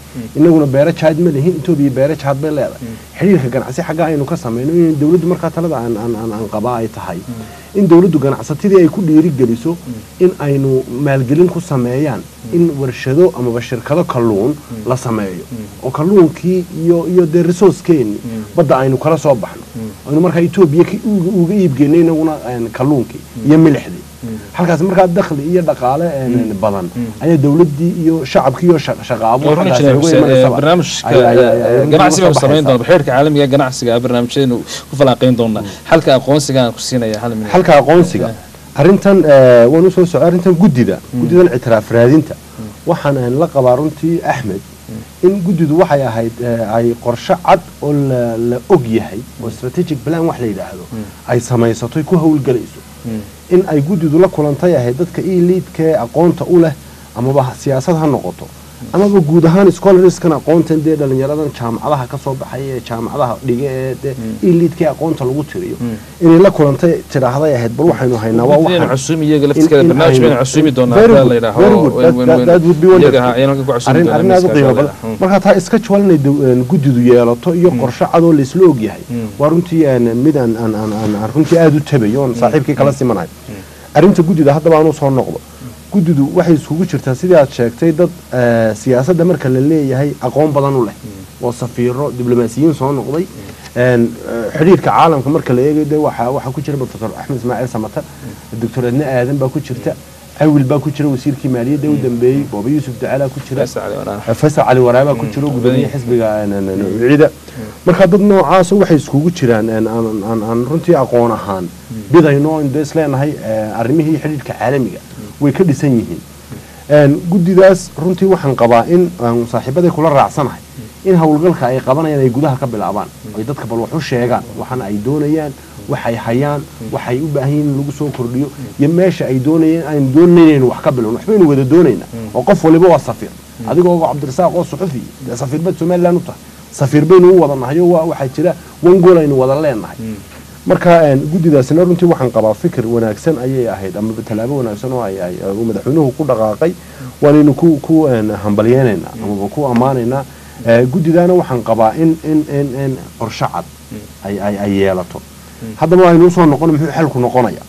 inaguna beero jaad ma lihin etoobiya beero jaad bay leedahay xidhiirka ganacsi xagga aynu ka samayno in dowladdu markaa talada aan aan aan aan qabaa ay tahay in dowladdu ganacsatadii ay ku dhiirigeliso in aynu maalgelin ku sameeyaan in warshado amaba shirkado kalluun la sameeyo oo kalluunkii iyo iyo dee resourcekeeni badda aynu kala soo baxno aynu markaa etoobiya ki- uga uga iibgeyno inaguna een, kalluunkii iyo milixdii halkaas markaa dakhli iyo dhaqaale een, badan ayaa dowladdii iyo shacabkii iyo shaq- shaqaabo oo runtii xaggaas ay uga imanaysaa. barnaamijka Ay- ay- ay- ay- ay- ganacsi baan uga soo samayn baxaysaa. doona xeerka caalamiga ee ganacsiga ah barnaamijyadeenu ku falanqayn doonaa xalka aqoonsiga aan ku siinaya hal minute xalka aqoonsiga arrintan eh, waan usoo soco arrintan guddida guddidan ictiraaf raadinta waxaan aan la qabaa runtii axmed in guddidu waxay ahayd eh, ay qorshe cad oo la, la og yahay oo strategic plan wax la yidhaahdo ay samaysato ku howlgelayso in ay guddidu la kulantay ahayd dadka eliidkee aqoonta u leh amaba siyaasad ha noqoto amaba guud ahaan scholarskan aqoontan dee dhalinyaradan jaamacadaha ka soo baxay ee jaamacadaha dhiga ee dee eliidkee aqoonta lagu tiriyo inay la kulantay tidhaahday ahayd bal waxaynu haynaa waa Guddigan waxaan cusumi iyaga in- laftigeeda in barnaamij aynu- baynu cusumi doonaa Very hadaa good, la yidhaaho very good. wen- That- wen- that- wen- that would be iyaga wonderful. ha- ayaan halkan ku cusumi arrin doonaa arrin aad u miiska qiimo shaqada. badan marka taa iska jawal inay dow- een, guddidu yeelato iyo qorshe cadoo laysla ogyahay waa runtii een, mid aan aan aan aan aan runtii aada u tabayo oon saaxiibkii kala simanayo arrinta guddida haddaba aan usoo noqdo guddidu waxay isugu jirtaa sidii aad sheegtay dad eh, siyaasadda marka la leeyahay aqoon badan u leh oo safiiro diblomaasiyiin soo noqday een, eh, xidhiirka caalamka marka la eegayo dee waxaa waxaa ku jira professor axmed ismaaciil samatar doctor adne aadan baa ku jirta cawil baa ku jira wasiirkii maaliyadda u dambeeyey booba yuusuf ducaalaa ku jira Faisal Ali Waraab. faysal cali waraabaa ku jiro gudoomiye xisbiga ciida marka dad noocaas waxay iskugu jiraan een, aan aan- aan runtii aqoon ahaan bidayno in dee isleenahay eh, arrimihii xidhiidhka caalamiga way ka dhisan yihiin Een, guddidaas runtii waxaan qabaa in aan saaxiibaday kula raacsanahay in howlgalka ay qabanayaan ay gudaha ka bilaabaan ay dadka bal wax u sheegaan waxana ay doonayaan waxay hayaan waxay u baahan yihiin in lagu soo kordhiyo iyo meesha ay doonayeen aynu doonaynu wax ka bilowno waxbaynu wada doonaynaa oo qof waliba waa safiir adigoo oo cabdirasaaq oo suxufi dee safiir bad somaliland u tahay safiir baynu u wada nahay oo waa- waxaa jira wan gool aynu wada leenahay marka een, guddidaasina runtii waxaan qabaa fikir wanaagsan ayay ahayd ama tallaabo wanaagsan oo ay ay uu madaxweynuhu ku dhaqaaqay waanaynu ku ku een, hambalyeynaynaa amaba ku ammaanaynaa Eh, guddidaana waxaan qabaa in in in in qorshe cad ay ay ay yeelato haddaba aynu usoo noqon muxuu xalku noqonaya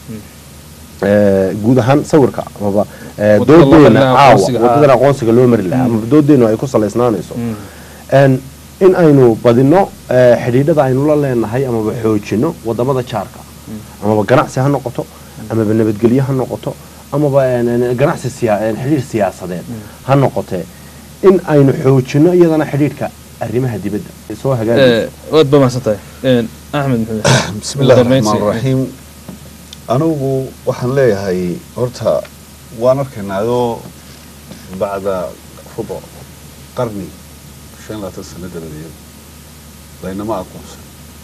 Eh, guud ahaan sawirka amaba eh, Wadada loo mari doodeena lahaa caawa aqoonsiga, ah. wadadan aqoonsiga loo mari lahaa amaba doodeenu ay ku salaysnaanayso Een, in aynu badino eh, xidhiidhada aynu la leenahay amaba xoojino wadamada jaarka amaba ganacsi ha noqoto amaba nabadgelyo ha noqoto amaba een, een, ganacsi siya- een, xidhiidh siyaasadeed ha noqotee in aynu xoojino iyadana xidhiidhka arrimaha dibadda ee soo hagaagaysa Eh, waad ba mahadsan tahay Een, axmed maxamed بسم الله ugu dambeyntii. الرحمن الرحيم anigu waxaan leeyahay horta waan arkaynaayoo bacda rubuc qarni shan iyo labaatan sano dabadeed laynama aqoonsan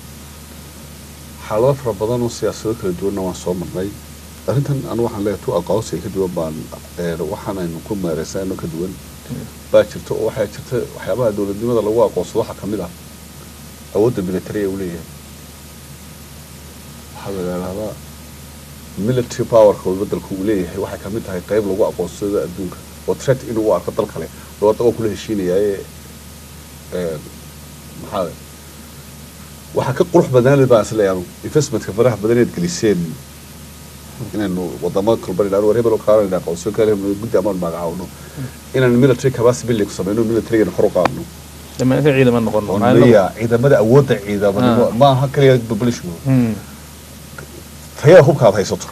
xaalado fara badan oo siyaasado kala duwanna waan soo marnay arrintan anu waxaan leeyahay tu aqoonsiga ka duwan baan ee, waxaan aynu ku meereysano ka duwan baa jirta oo waxaa jirta waxyaabaha dowladnimada lagu aqoonsado waxaa kamid ah awoodda militariga uu leeyahay waxaa la yidhaahdaa military powerka uu bedelku uu leeyahay waxay kamid tahay qayb lagu aqoonsado adduunka oo threat inuu u arko dal kale dowladda waa kula heshiinayaaye ee, maxaa waxaa ka qurux badnaanid baan isleeyahay investmentka faraha badan inaad geliseen inaynu wadamo kalban idhahno war hebel oo kaalan idhaa aqoonsiyo kale guddi amaan magacaawno inaan military capacity building sameyno militarygana kor u qaadno dhammaantiin ciidama noqono oo Maxaa inagu- leeyahay ciidamada awoodda ciidamanimo Ah. maaha kaliya population Hmm. tayada hubka aad haysato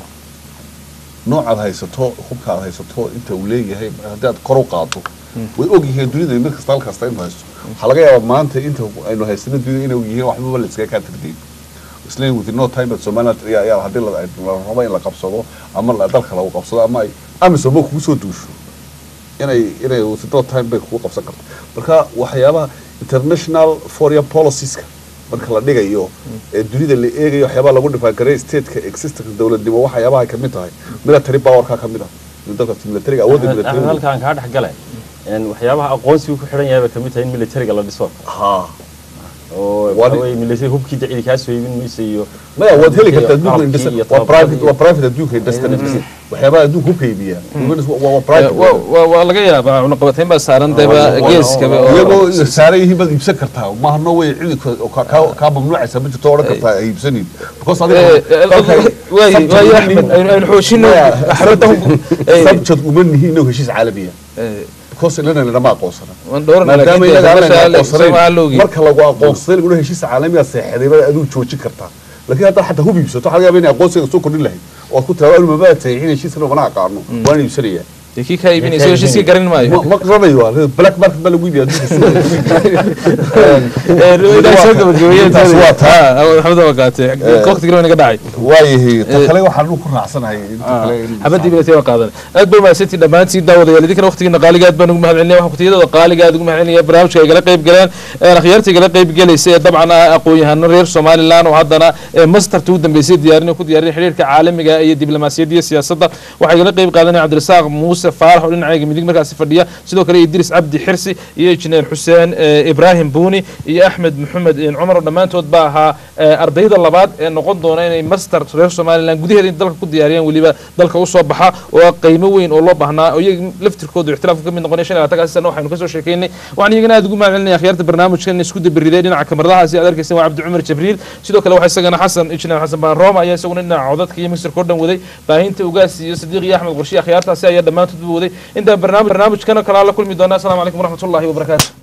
noocaad haysato hubka aad haysato inta uu leeyahay haddii aad kor u qaado way og yihiin dunida mid kasta hal kasta inuu haysto waxaa laga yaabaa maanta inta aynu haysano dunida inay yihiin waxbaba la iskaga kaa tirdiin islan within no time at somaliland ayaa ayaa haddii la la rabo in la qabsado ama la- dalka lagu qabsado ama ay amisom ba kugu soo duusho inay inay within no time bay kugu qabsan karto marka waxyaabaha international foreign policieska marka la dhigayo ee dunida la eegayo waxyaabaha lagu dhifaangareey stateka existence dowladnimo waxyaabaha ay kamid tahay military powerka kamid ah in dalka militariga awoodda axmed axmed militariga halkaan kaa dhex gale een, waxyaabaha aqoonsigu ku xidhan yahay bay kamid tahay in militariga la dhiso ha oo Waa- waxa weeye military hubkii dacidi kaa soo iibin maysa iyo maya waad heli kartaa adduunka qalabkii industry iyo waa private tababarkii. waa private adduunka industry waxyaabaha adduunka hubka iibiya waa waa private Wa- wa- waa laga yaabaa cunaqabatayn baa saaran deba waa- waa- geeskaba waa- oo iyagoo saaran yihiin baad iibsan kartaa maaha no way cidi kaa mamnuucaysa ma jirto odhan kartaa ay iibsanin because Eh, eh, adiga waayi waayi axmed aynu aynu xoojino axmed subject uma nihiin inuu heshiis caalamiya because ilana lama aqoonsana waan dhowrana maadaama laakiin inaga dee aanan sabasha aqoonsanayn maxaa loogi marka lagu aqoonsaday laguna heshiis caalamiga seexday baad adigu joojin kartaa laakiin haddaad xataa hub iibsato waxaa laga yaabaa inay aqoonsiga soo kordhin lahayd oo aad ku tiraado mabaa saxiixin heshiiskana mana aqaano waan iibsanaya dee kii kaa iibinaysa heshiiskii garan maayo ma ma qaranayo waa black market baa lagu iibiya ilaahay soo gabagabeeyeen Intaas waa taa. maxamed waa qaatay waqtigii naga dhacay waayahay ta kale waxaan ku raacsanahay inta kale in- xabadii binatay waa qaadan aad bay mahadsantii dhammaantiin daawadayaal idinkana waqtigiina qaaliga aad baan ugu mahadcelinaya waxaan kutiyadooda qaaliga aad ugu mahadcelinaya barnaamijka ay gala qayb galeen ee akhyaarta igala qayb galaysa ee dabcan ah aqoon-yahano reer somaliland oo haddana ee mastarta ugu dambeysay diyaarin ku diyaarin xiriirka caalamiga iyo diblomaasiyadda iyo siyaasadda waxaa igala qayb qaadanaya cabdirasaaq muuse faarax oo dhinacayga midig markaasi fadhiya sidoo kale idris cabdi xirsi iyo injineer xuseen eh, ibraahim buuni iyo axmed maxamed eh, cumar oo dhammaantood baa ahaa eh, ardayda labaad ee noqon doona inay master reer somaliland gudaheeda in dalka ku diyaariyaan weliba dalka usoo baxa oo ah qiimo weyn oo loo baahnaa oo iyaga laftirkooda ixtilaafka ka mid noqonaya shan iyo labaatankaasi sana waxaynu kasoo sheekeynay waxaan iyagana aad ugu mahadcelinaya akhyaarta barnaamijkan isku dabiriday dhinaca kamaradahaasi aad arkaysan waa cabdi cumar jibriil sidoo kale waxaa isagana xasan injineer xasan baan rooma ayaa isaguna dhinaca codadka iyo misirka oo dhan waday baahinta ugaas iyo sadiiq iyo axmed qorshe akhyaartaasi ayaa dhammaantoodba waday intaan barnaamij barnaamijkan oo kale la kulmi doonaa asalaamu calaykum waraxmatullahi wabarakaatu